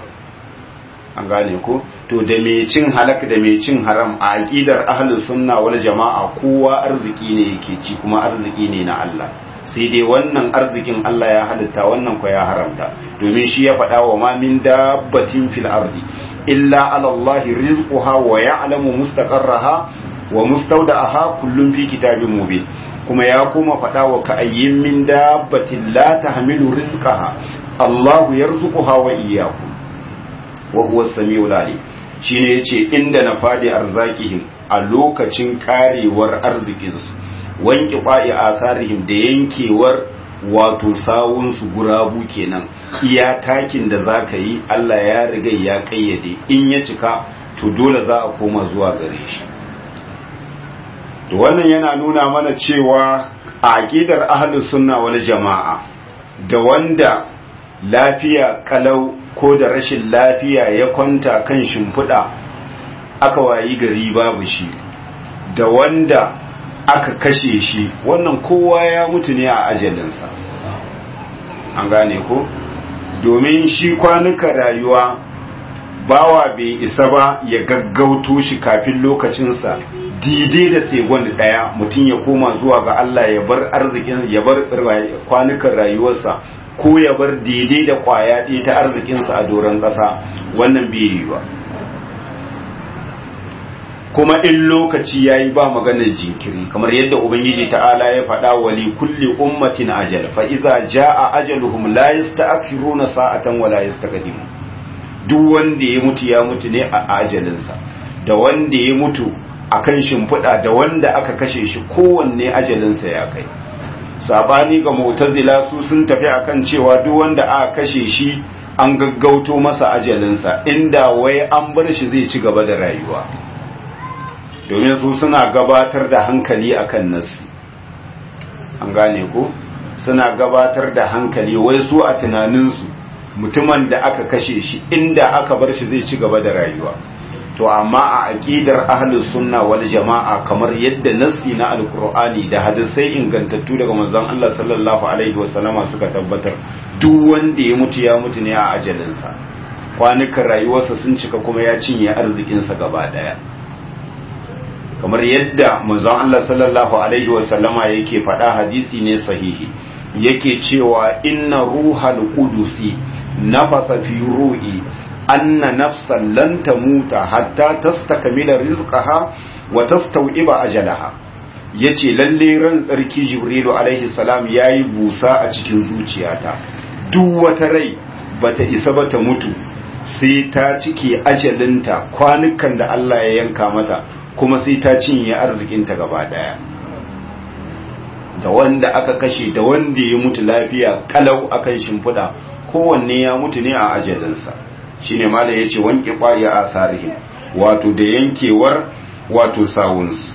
an gane ko to da mai cin halak da mai cin haram a aqidar ahlus sunna wal jama'a kowa arziki ne yake ci kuma arziki ne na Allah sai dai wannan arzikin Allah ya halitta wannan ko ya haramta domin shi ya faɗa wa ma min dabbatin fil ardi illa ala Allah rizquha wa ya'lamu mustaqarraha wa mustawda'aha kullun fi kitabin mubin kuma ya kuma faɗa wa ka'ayyin min dabbatin la tahmilu rizqaha Allah yarzuquha wa iyyakum wa huwa as-sami'ul alim shine yace inda na fadi arzakihim a lokacin karewar arzikinsu wanki ƙwa'i asarihim da yankewar wato sawunsu gurabu kenan iya takin da za ka yi Allah ya riga ya kayyade in ya cika to dole za a koma zuwa gare shi da wannan yana nuna mana cewa a aƙidar ahlus sunna wal jama'a da wanda lafiya kalau ko da rashin lafiya ya kwanta kan shimfiɗa aka wayi gari babu shi da wanda aka kashe shi wannan kowa ya mutu ne a ajalinsa an gane ko domin shi kwanuka rayuwa bawa bai isa ba ya gaggauto shi kafin lokacinsa daidai da segon daya mutum ya koma zuwa ga Allah ya bar arzikin ya bar kwanukan rayuwarsa ko ya bar daidai da kwaya ɗaya ta arzikinsa a doron ƙasa wannan bai yi ba kuma in lokaci ya yi ba maganar jinkiri kamar yadda ubangiji ta'ala ya faɗa wa li kulli ummatin ajal fa idza jaa ajaluhum la yasta'khiruna sa'atan wa la yastaqdimu duk wanda ya mutu ya mutu ne a ajalinsa da wanda ya mutu akan shimfiɗa da wanda aka kashe shi kowanne ajalinsa ya kai sabani ga mu'tazila su sun tafi akan cewa duk wanda aka kashe shi an gaggauto masa ajalinsa inda wai an bar shi zai ci gaba da rayuwa domin su suna gabatar da hankali akan nasi an gane ko suna gabatar da hankali wai su a tunaninsu mutumin da aka kashe shi inda aka bar shi zai ci gaba da rayuwa to amma a aqidar ahlus sunna wal jama'a kamar yadda nasi na alqur'ani da hadisai ingantattu daga manzon Allah sallallahu alaihi wasallama suka tabbatar duk wanda ya mutu ya mutu ne a ajalinsa kwanukan rayuwarsa sun cika kuma ya cinye arzikinsa gaba daya kamar yadda manzon Allah sallallahu alaihi wasallama yake faɗa hadisi ne sahihi yake cewa inna ruhal qudusi nafasa fi ru'i anna nafsan lan tamuta hatta tastakmila rizqaha wa tastawiba ajalaha yace lalle ran tsarki jibrilu alaihi salam yayi busa a cikin zuciyata duk wata rai bata isa ba ta mutu sai ta cike ajalinta kwanukan da Allah ya yanka mata kuma sai ta cinye arzikinta gaba daya da wanda aka kashe da wanda ya mutu lafiya kalau akan shimfiɗa kowanne ya mutu ne a ajalinsa shine malam yace wanke qariya asarihim wato da yankewar wato sawunsu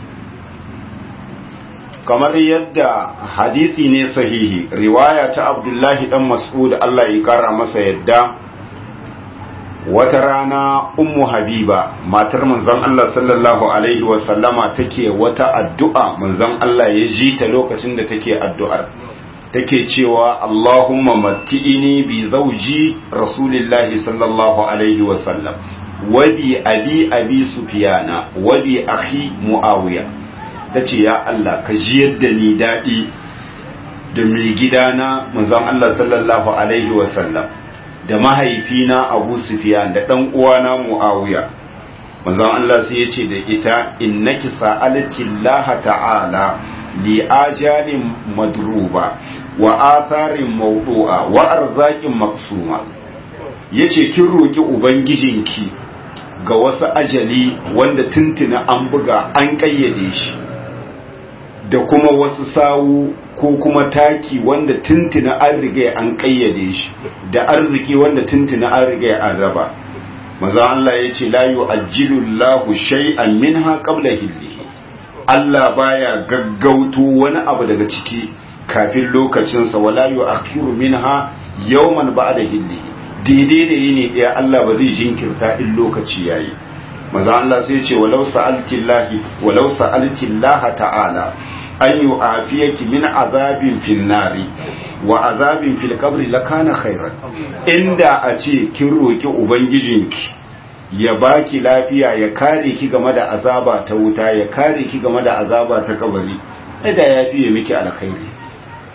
kamar yadda hadisi ne sahihi riwaya ta Abdullahi dan Mas'ud Allah ya kara masa yadda wata rana ummu habiba matar manzon Allah sallallahu alaihi wasallama take wata addu'a manzon Allah ya ji ta lokacin da take addu'ar take cewa Allahumma matti'ini bi zawji rasulillahi sallallahu alaihi wasallam wa bi abi abi sufyana wa bi akhi muawiya tace ya Allah ka ji yadda ni dadi da mai gidana manzon Allah sallallahu alaihi wasallam da mahaifina Abu Sufyan da dan uwana Muawiya manzon Allah sai yace da ita innaki sa'alati Allah ta'ala li ajalin madruba wa atharin mawdu'a wa arzaqin maqsuma yace kin roki ubangijinki ga wasu ajali wanda tuntuna an buga an kayyade shi da kuma wasu sawu ko kuma taki wanda tuntuna an riga an kayyade shi da arziki wanda tuntuna an riga an raba maza Allah ya ce la yu'ajjilu Allahu shay'an minha qabla hillihi Allah baya gaggauto wani abu daga ciki kafin lokacin sa wala yu'akhiru minha yawman ba'da hillihi daidai da yini ɗaya Allah ba zai jinkirta in lokaci yayi maza Allah sai ya ce walau sa'altillahi walau sa'altillaha ta'ala an yi afiyaki min azabin fil nari wa azabin fil kabri lakana khairan inda a ce kin roki ubangijinki ya baki lafiya ya kare ki game da azaba ta wuta ya kare ki game da azaba ta kabari da ya fiye miki alkhairi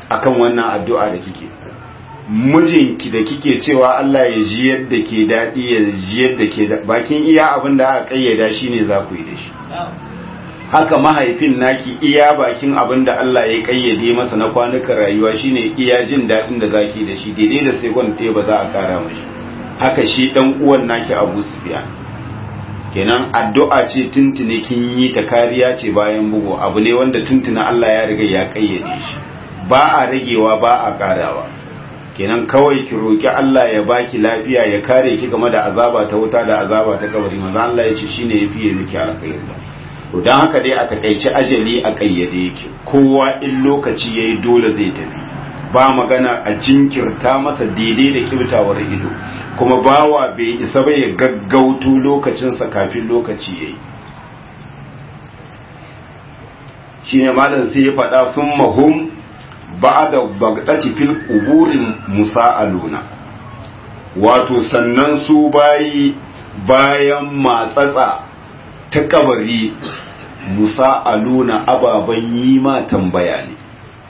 akan wannan addu'a da kike mijinki da kike cewa Allah ya ji yadda ke daɗi ya ji yadda ke bakin iya abin da aka kayyada shi ne za ku yi da shi haka mahaifin naki iya bakin abin da Allah ya kayyade masa na kwanukan rayuwa shine iya jin daɗin da zaki da shi daidai da sai ɗaya ba za a kara mashi haka shi ɗan uwan naki Abu Sufyan kenan addu'a ce tuntune kin yi ta kariya ce bayan bugu abu ne wanda tuntuna Allah ya riga ya kayyade shi ba a ragewa ba a karawa kenan kawai ki roki Allah ya baki lafiya ya kare ki game da azaba ta wuta da azaba ta kabari manzo Allah ya ce shine yafi miki alkhairi to dan haka dai a takaice ajali a kayyade yake kowa in lokaci yayi dole zai tafi ba magana a jinkirta masa daidai da kibtawar ido kuma bawa bai isa ba ya gaggauto lokacinsa kafin lokaci yayi shine malam sai ya faɗa sun mahum ba'da bagdati fil quburin musa'aluna wato sannan su bayi bayan matsatsa ta kabari musa'aluna ababan yi ma tambaya ne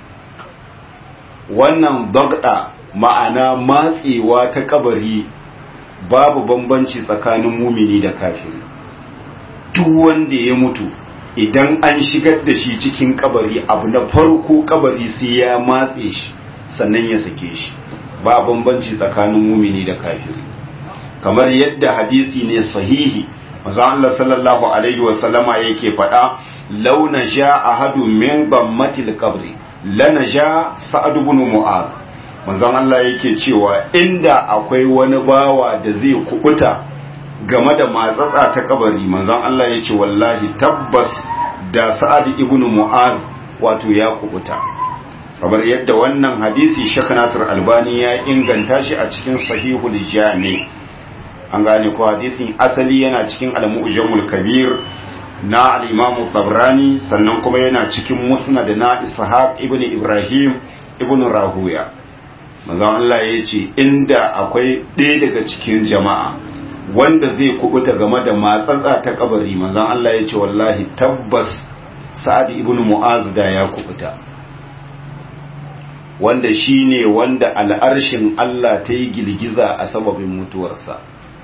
wannan bagda ma'ana matsewa ta kabari babu bambanci tsakanin mumini da kafiri duk wanda ya mutu idan an shigar da shi cikin kabari abu na farko kabari sai ya matse shi sannan ya sake shi ba bambanci tsakanin mumini da kafiri kamar yadda hadisi ne sahihi manzo Allah sallallahu alaihi wa sallama yake faɗa launa ja ahadu min bammatil qabri lana ja sa'ad ibn mu'az manzon Allah yake cewa inda akwai wani bawa da zai kubuta game da matsatsa ta kabari manzon Allah ya ce wallahi tabbas da sa'ad ibn mu'az wato ya kubuta kamar yadda wannan hadisi Sheikh Nasir Albani ya inganta shi a cikin Sahihul Jami an gane ko hadisin asali yana cikin Al-Mu'jamul Kabir na al-Imam Tabrani sannan kuma yana cikin Musnad na Ishaq ibn Ibrahim ibn Rahuya manzon Allah ya ce inda akwai ɗaya daga cikin jama'a wanda zai kubuta game da matsatsa ta kabari manzon Allah ya ce wallahi tabbas Sa'ad ibn Mu'az da ya kubuta wanda shine wanda al'arshin Allah ta yi girgiza a sababin mutuwarsa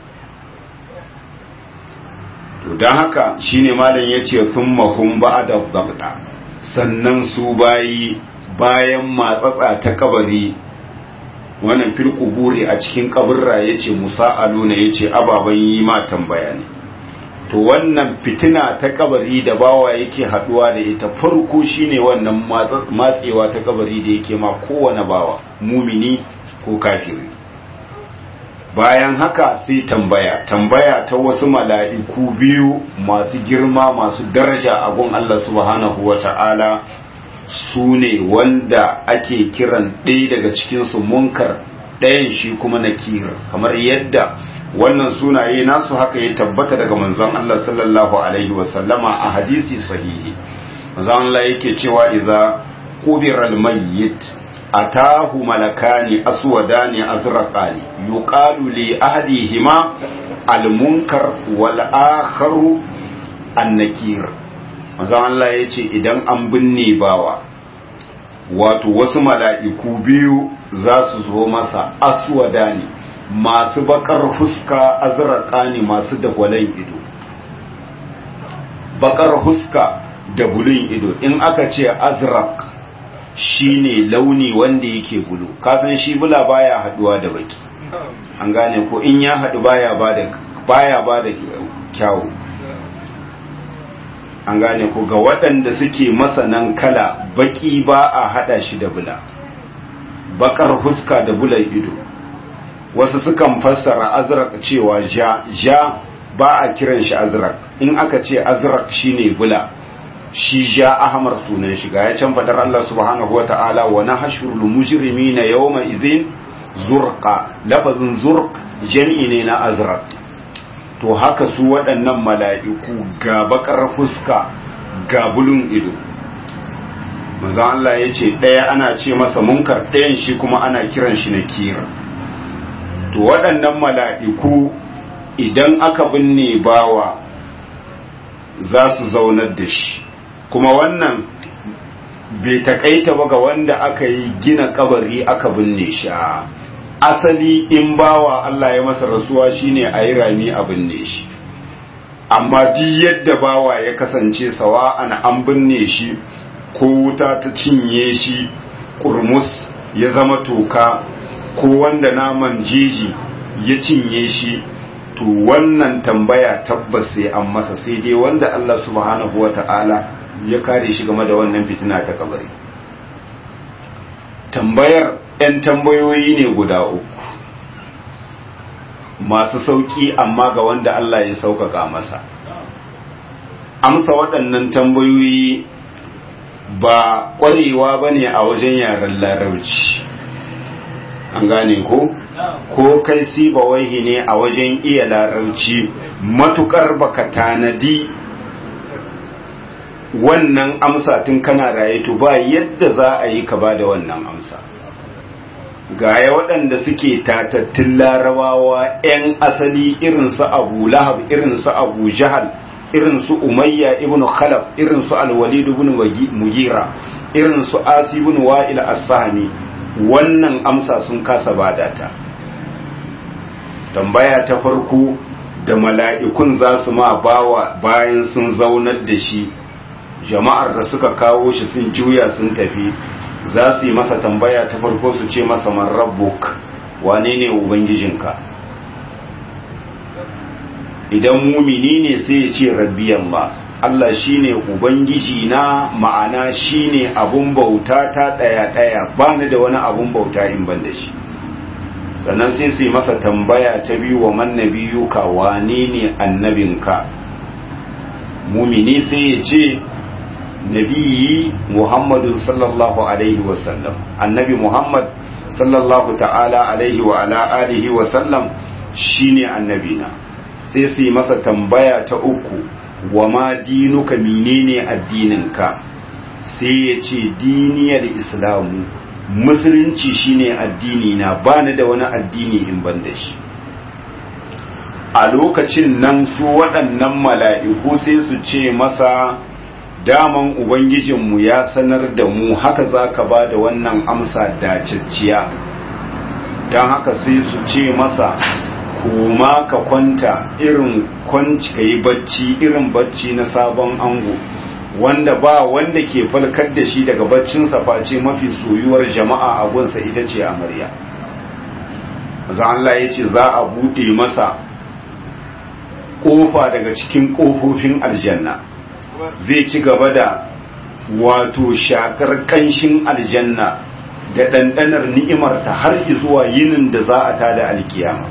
to don haka shine malam ya ce sun mahun ba'ada bagda sannan su bayi bayan matsatsa ta kabari wannan fil kuburi a cikin kaburra yace musa'aluna yace ababan yi ma tambaya ne to wannan fitina ta kabari da bawa yake haduwa da ita farko shine wannan matsewa ta kabari da yake ma kowane bawa mumini ko kafiri bayan haka sai tambaya tambaya ta wasu mala'iku biyu masu girma masu daraja a gun Allah subhanahu wata'ala su ne wanda ake kiran ɗaya daga cikinsu munkar ɗayan shi kuma nakir kamar yadda wannan sunaye nasu haka ya tabbata daga manzon Allah sallallahu alaihi wasallama a hadisi sahihi manzon Allah yake cewa idza qubira al-mayyit atahu malakani aswadani azraqani yuqalu li ahadihima al-munkar wal akharu an-nakir manzon Allah ya ce idan an binne bawa wato wasu mala'iku biyu za su zo masa aswada ne masu bakar huska azraka ne masu dagwalon ido bakar huska da bulun ido in aka ce azrak shine launi wanda yake bulu kasan shi bula baya haduwa da baki an gane ko in ya hadu baya bada baya bada kyawu an gane ko ga waɗanda suke masanan kala baki ba a hada shi da bula bakar huska da bulan ido wasu sukan fassara azrak cewa ja ja ba a kiran shi azrak in aka ce azrak shine bula shi ja ahmar sunan shi ga ya can fadar Allah subhanahu wata'ala wa nahshurul mujrimina yawma idhin zurqa lafazin zurq jami'i ne na azrak to haka su waɗannan mala'iku ga bakar fuska ga bulun ido manzo Allah ya ce ɗaya ana ce masa munkar ɗayan shi kuma ana kiran shi na kira to waɗannan mala'iku idan aka binne bawa za su zaunar da shi kuma wannan bai takaita ba ga wanda aka yi gina kabari aka binne shi asali in bawa Allah ya masa rasuwa shine a yi rami a binne shi amma duk yadda bawa ya kasance sawa'an an binne shi ko wuta ta cinye shi kurmus ya zama toka ko wanda naman jeji ya cinye shi to wannan tambaya tabbas sai an masa sai dai wanda Allah subhanahu wata'ala ya kare shi game da wannan fitina ta kabari tambayar 'yan tambayoyi ne guda uku masu sauƙi amma ga wanda Allah ya sauƙaƙa masa amsa waɗannan tambayoyi ba ƙwarewa ba ne a wajen yaren larabci an gane ko ko kai siba waihi ne a wajen iya larabci matukar baka tanadi wannan amsa tun kana raye to ba yadda za a yi ka ba da wannan amsa gaya waɗanda suke tatattun larabawa 'yan asali irinsu abu lahab irinsu abu jahal irinsu umayya ibn khalaf irinsu alwalid ibn mugira irinsu asi ibn wa'il as-sahmi wannan amsa sun kasa badata tambaya ta farko da mala'ikun za su ma bawa bayan sun zaunar da shi jama'ar da suka kawo shi sun juya sun tafi za su yi masa tambaya ta farko su ce masa man rabbuk wane ne ubangijinka idan mumini ne sai ya ce rabbi Allah Allah shine ubangiji na ma'ana shine abun bauta ta daya daya ba ni da wani abun bauta in ban da shi sannan sai su yi masa tambaya ta biyu wa man nabiyuka wane ne annabinka mumini sai ya ce nabiyi muhammadun sallallahu alaihi wasallam annabi muhammad sallallahu ta'ala alaihi wa ala alihi wasallam shine annabina sai su yi masa tambaya ta uku wa ma dinuka menene addininka sai ya ce diniyar islamu musulunci shine addini na bani da wani addini in ban da shi a lokacin nan su waɗannan mala'iku sai su ce masa daman ubangijinmu ya sanar da mu haka za ka ba da wannan amsa dacicciya don haka sai su ce masa koma ka kwanta irin kwanci ka yi bacci irin bacci na sabon ango wanda ba wanda ke falkar da shi daga baccinsa face mafi soyuwar jama'a a gunsa ita ce amarya maza Allah ya ce za a buɗe masa ƙofa daga cikin ƙofofin aljanna zai ci gaba da wato shakar ƙanshin aljanna da ɗanɗanar ni'imarta har zuwa yinin da za a tada alkiyama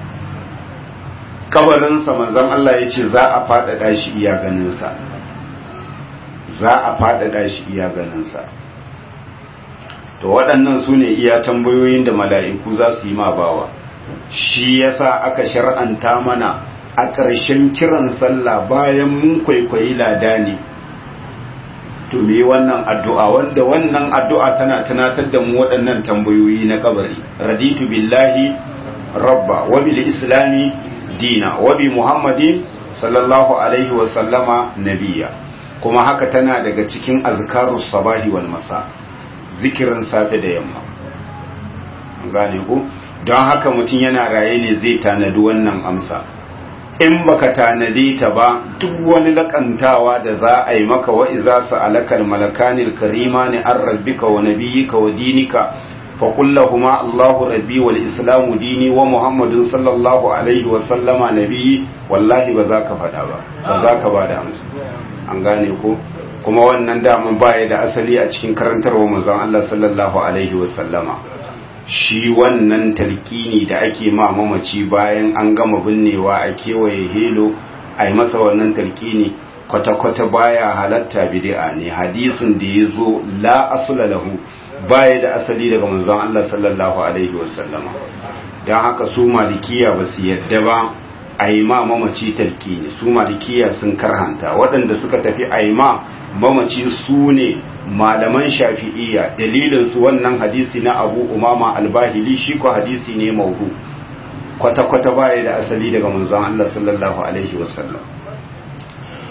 kabarinsa manzan Allah ya ce za a faɗaɗa shi iya ganinsa za a faɗaɗa shi iya ganinsa to waɗannan su ne iya tambayoyin da mala'iku za su yi ma bawa shi yasa aka shar'anta mana a ƙarshen kiran sallah bayan mun kwaikwayi lada ne to me wannan addu'a wanda wannan addu'a tana tunatar da mu waɗannan tambayoyi na kabari raditu billahi rabba wa bil islami dina wa bi muhammadin sallallahu alaihi wa sallama nabiya kuma haka tana daga cikin azkarus sabahi wal masa zikirin safe da yamma gane ku don haka mutum yana raye ne zai tanadi wannan amsa in baka tanade ta ba duk wani lakantawa da za a yi maka wa iza sa'alakal malakanil karimani an rabbika wa nabiyyika wa dinika fa kullahuma Allahu rabbi wal islamu dini wa Muhammadun sallallahu alaihi wa sallama nabiyyi wallahi ba za ka fada ba ba za ka ba da amsa an gane ko kuma wannan daman baya da asali a cikin karantarwa manzon Allah sallallahu alaihi wa sallama shi wannan talkini da ake ma mamaci bayan an gama binnewa a kewaye helo a yi masa wannan talkini kwata-kwata baya halatta bid'a ne hadisin da ya zo la asula lahu baya da asali daga manzon Allah sallallahu alaihi wasallama don haka su malikiya ba su yadda ba a yi ma mamaci talkini su malikiya sun karhanta waɗanda suka tafi a yi ma mamaci su ne malaman shafi'iyya dalilin su wannan hadisi na abu umama albahili shi ko hadisi ne maudu kwata-kwata baya da asali daga manzon Allah sallallahu alaihi wasallam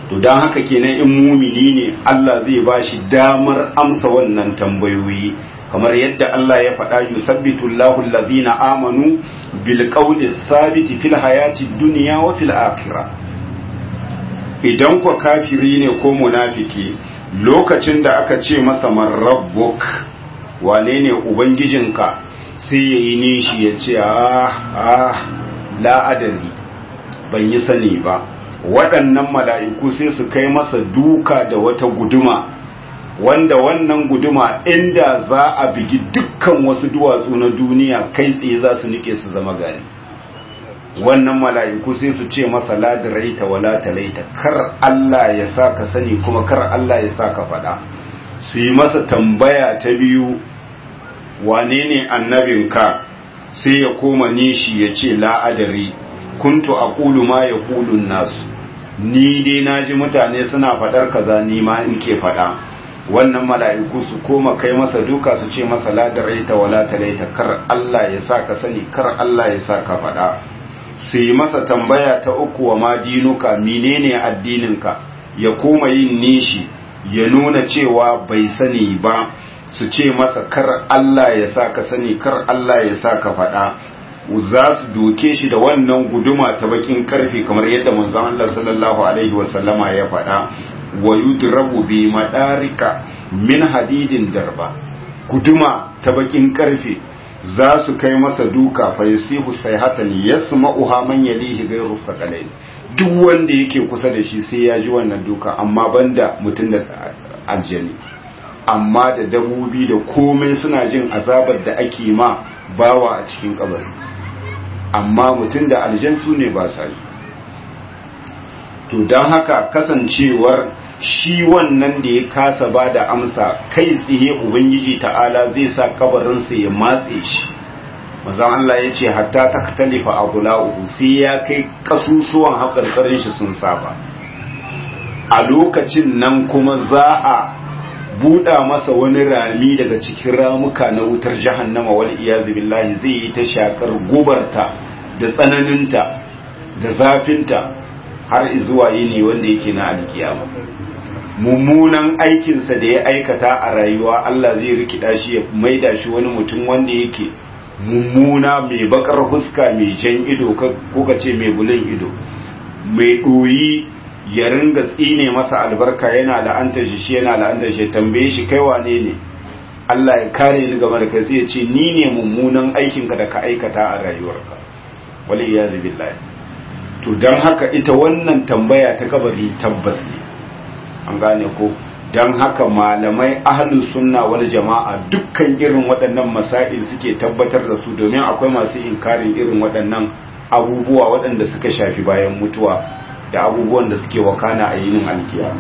to don haka kenan in mumini ne Allah zai ba shi damar amsa wannan tambayoyi kamar yadda Allah ya faɗa yusabbitu Allahu allazina amanu bil qawli thabiti fil hayati dunya wa fil akhirah idan ku kafiri ne ko munafiki lokacin da aka ce masa man rabbuk wane ne ubangijinka sai yayi nishi ya ce ah ah la adari ban yi sani ba waɗannan mala'iku sai su kai masa duka da wata guduma wanda wannan guduma inda za a bigi dukkan wasu duwatsu na duniya kai tsaye za su nike su zama gari wannan mala'iku sai su ce masa ladiraita wala talaita kar Allah ya sa ka sani kuma kar Allah ya sa ka faɗa su yi masa tambaya ta biyu wane ne annabinka sai ya koma nishi ya ce la'adari kuntu a ƙulu ma ya ƙulun nasu ni dai na ji mutane suna faɗar kaza ni ma in ke faɗa wannan mala'iku su koma kai masa duka su ce masa ladaraita wala talaita kar Allah ya sa ka sani kar Allah ya sa ka faɗa su yi masa tambaya ta uku wa ma dinuka menene addininka ya koma yin nishi ya nuna cewa bai sani ba su ce masa kar Allah ya sa ka sani kar Allah ya sa ka faɗa za su doke shi da wannan guduma ta bakin karfe kamar yadda manzon Allah sallallahu alaihi wasallama ya faɗa wa yudrabu bi madarika min hadidin darba guduma ta bakin karfe za su kai masa duka fa yasihu sayhatan yasma'uha man yalihi ghayru thaqalain duk wanda yake kusa da shi sai ya ji wannan duka amma banda mutum da aljani amma da dabobi da komai suna jin azabar da ake ma bawa a cikin kabari amma mutum da aljan su ne ba sa yi to don haka kasancewar shi wannan da ya kasa ba da amsa kai tsaye ubangiji ta'ala zai sa kabarinsa ya matse shi mazan Allah ya ce hatta ta talifa a bula'uhu sai ya kai kasusuwan haƙarƙarin shi sun saba a lokacin nan kuma za a buɗa masa wani rami daga cikin ramuka na wutar jahannama wal iyazu billahi zai yi ta shakar gubarta da tsananinta da zafinta har zuwa yini wanda yake na alkiyama mummunan aikinsa da ya aikata a rayuwa Allah zai rikida shi ya maida shi wani mutum wanda yake mummuna mai bakar huska mai jan ido ko ka ce mai bulin ido mai ɗoyi ya ringa tsine masa albarka yana la'antar shi shi yana la'antar shi tambaye shi kai wane ne Allah ya kare ni game da kai sai ya ce ni ne mummunan aikinka da ka aikata a rayuwarka wal iyazu billahi to dan haka ita wannan tambaya ta kabari tabbas ne an gane ko dan haka malamai ahlus sunna wal jama'a dukkan irin waɗannan masail suke tabbatar da su domin akwai masu inkarin irin waɗannan abubuwa waɗanda suka shafi bayan mutuwa da abubuwan da suke wakana a yinin alkiyama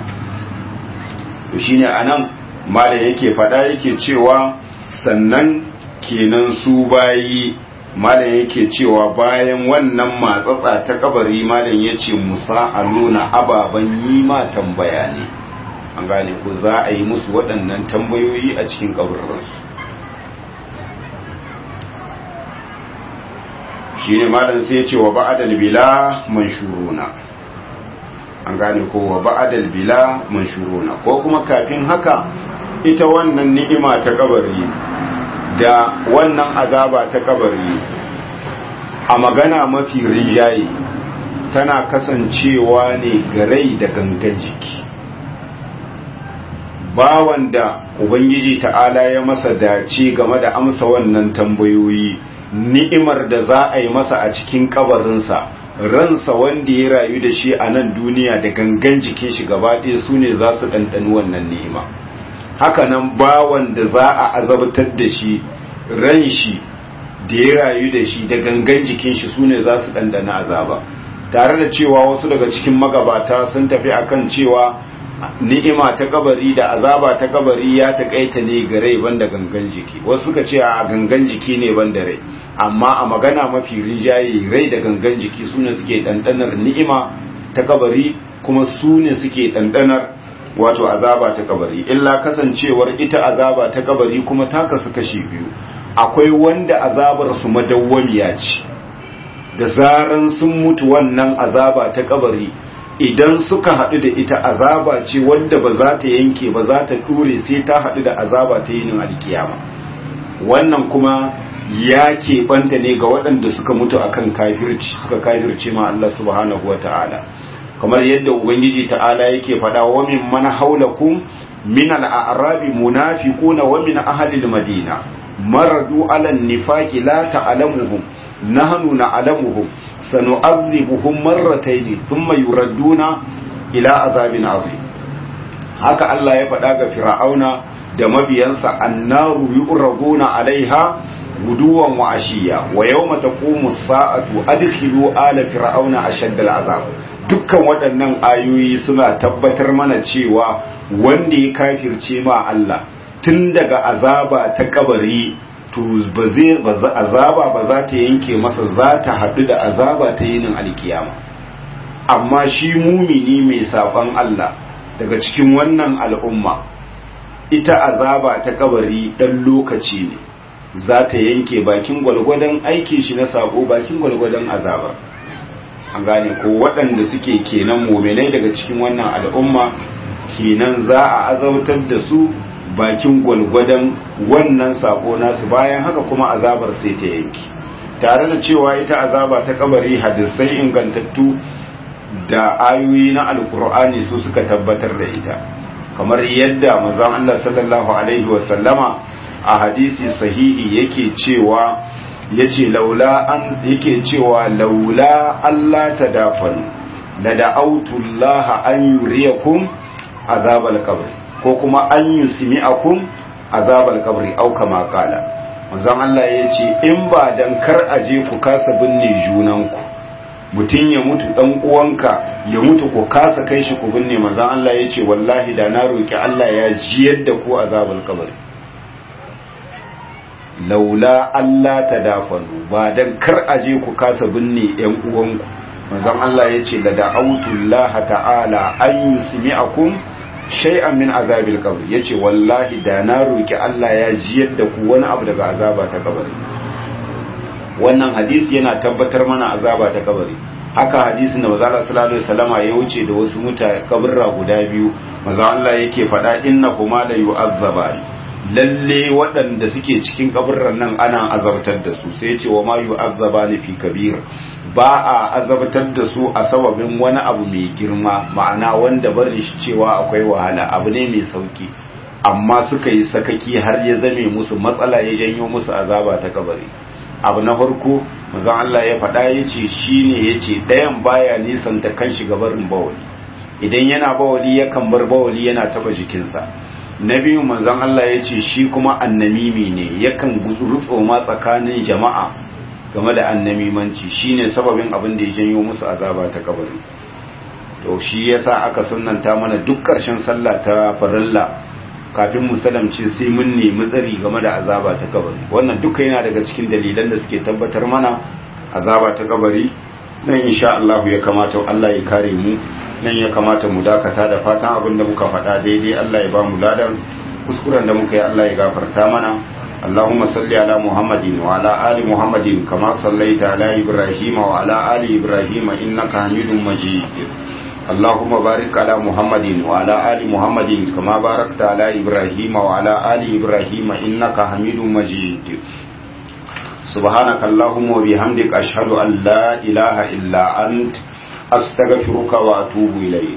to shine anan malam yake fada yake cewa sannan kenan su bayi malam yake cewa bayan wannan matsatsa ta kabari malam yace musa a nuna ababan yi ma tambaya ne an gane ko za a yi musu waɗannan tambayoyi a cikin kabarinsu shine malam sai ya ce wa ba'adal bila manshuruna an gane ko wa ba'adal bila manshuruna ko kuma kafin haka ita wannan ni'ima ta kabari da wannan azaba ta kabari a magana mafi rinjaye tana kasancewa ne ga rai da gangan jiki bawan da ubangiji ta'ala ya masa dace game da amsa wannan tambayoyi ni'imar da za a yi masa a cikin kabarinsa ransa wanda ya rayu da shi a nan duniya da gangan jikin shi gaba ɗaya su ne za su ɗanɗani wannan ni'ima hakanan bawan da za a azabtar da shi ran shi da ya rayu da shi da gangan jikin shi su ne za su ɗanɗana azaba tare da cewa wasu daga cikin magabata sun tafi akan cewa ni'ima ta kabari da azaba ta kabari ya taƙaita ne ga rai banda gangan jiki wasu suka ce a gangan jiki ne banda rai amma a magana mafi rinjaye rai da gangan jiki su ne suke ɗanɗanar ni'ima ta kabari kuma su ne suke ɗanɗanar wato azaba ta kabari illa kasancewar ita azaba ta kabari kuma ta kasu kashi biyu akwai wanda azabar su madawwamiya ce da zaran sun mutu wannan azaba ta kabari idan suka haɗu da ita azaba ce wanda ba za ta yanke ba za ta ture sai ta haɗu da azaba ta yinin alkiyama wannan kuma ya keɓanta ne ga waɗanda suka mutu akan kafirci suka kafirce ma Allah subhanahu wata'ala kamar yadda ubangiji ta'ala yake faɗa wa min man haulakum min al-a'rabi munafiquna wa min ahli al-madina maradu ala an-nifaqi la ta'lamuhum nahnu na'lamuhum sanu'adhibuhum marratayn thumma yuradduna ila azabin azim haka Allah ya faɗa ga fir'auna da mabiyansa annaru yu'raduna alaiha guduwan wa ashiya wa yawma taqumu as-sa'atu adkhilu ala fir'auna ashadda al-azab dukkan waɗannan ayoyi suna tabbatar mana cewa wanda ya kafirce ma Allah tun daga azaba ta kabari to ba zai azaba ba za ta yanke masa za ta haɗu da azaba ta yinin alkiyama amma shi mumini mai saban Allah daga cikin wannan al'umma ita azaba ta kabari ɗan lokaci ne za ta yanke bakin gwalgwadon aikin shi na sako bakin gwalgwadon azabar an gane ko waɗanda suke kenan muminai daga cikin wannan al'umma kenan za a azautar da su bakin gwalgwadon wannan sako nasu bayan haka kuma azabar sai ta yanki tare da cewa ita azaba ta kabari hadisai ingantattu da ayoyi na alkur'ani su suka tabbatar da ita kamar yadda manzon Allah sallallahu alaihi wasallama a hadisi sahihi yake cewa yace laula an yake cewa laula Allah tadafanu la da'awtu Allah an yuriyakum azabal qabr ko kuma an yusmi'akum azabal qabr au kama kala manzon Allah yace in ba dan kar aje ku kasa binne junanku mutum ya mutu dan uwanka ya mutu ku kasa kai shi ku binne manzon Allah yace wallahi da na roki Allah ya jiyar da ku azabal qabr laula Allah ta dafanu ba dan kar aje ku kasa binne yan uwanku manzon Allah yace la da'awtullah ta'ala an yusmi'akum shay'an min azabil qabr yace wallahi da na roki Allah ya jiyar da ku wani abu daga azaba ta kabari wannan hadisi yana tabbatar mana azaba ta kabari haka hadisin da manzo Allah sallallahu alaihi wasallama ya wuce da wasu mutane kaburra guda biyu manzo Allah yake faɗa innahuma la yu'azzabani lalle waɗanda suke cikin kaburran nan ana azabtar da su sai ce wa ma yu'azzaba ni fi kabir ba a azabtar da su a sababin wani abu mai girma ma'ana wanda barin shi cewa akwai wahala abu ne mai sauki amma suka yi sakaki har ya zame musu matsala ya janyo musu azaba ta kabari abu na farko manzon Allah ya faɗa ya ce shine ya ce ɗayan baya nisan ta kan shi gabarin bawali idan yana bawali yakan bar bawali yana taba jikinsa na biyu manzon Allah ya ce shi kuma annamimi ne yakan rutso ma tsakanin jama'a game da annamimanci shine sababin abin da ya janyo musu azaba ta kabari to shi yasa aka sunnanta mana duk ƙarshen sallah ta farilla kafin mu salamce sai mun nemi tsari game da azaba ta kabari wannan duka yana daga cikin dalilan da suke tabbatar mana azaba ta kabari nan insha Allah ya kamata Allah ya kare mu nan ya kamata mu dakata da fatan abin da muka faɗa daidai Allah ya ba mu ladan kuskuren da muka yi Allah ya gafarta mana اللهم صل على محمد وعلى آل محمد كما صليت على إبراهيم وعلى آل إبراهيم إنك حميد مجيد اللهم بارك على محمد وعلى آل محمد كما باركت على إبراهيم وعلى آل إبراهيم إنك حميد مجيد سبحانك اللهم وبحمدك أشهد أن لا إله إلا أنت أستغفرك وأتوب إليك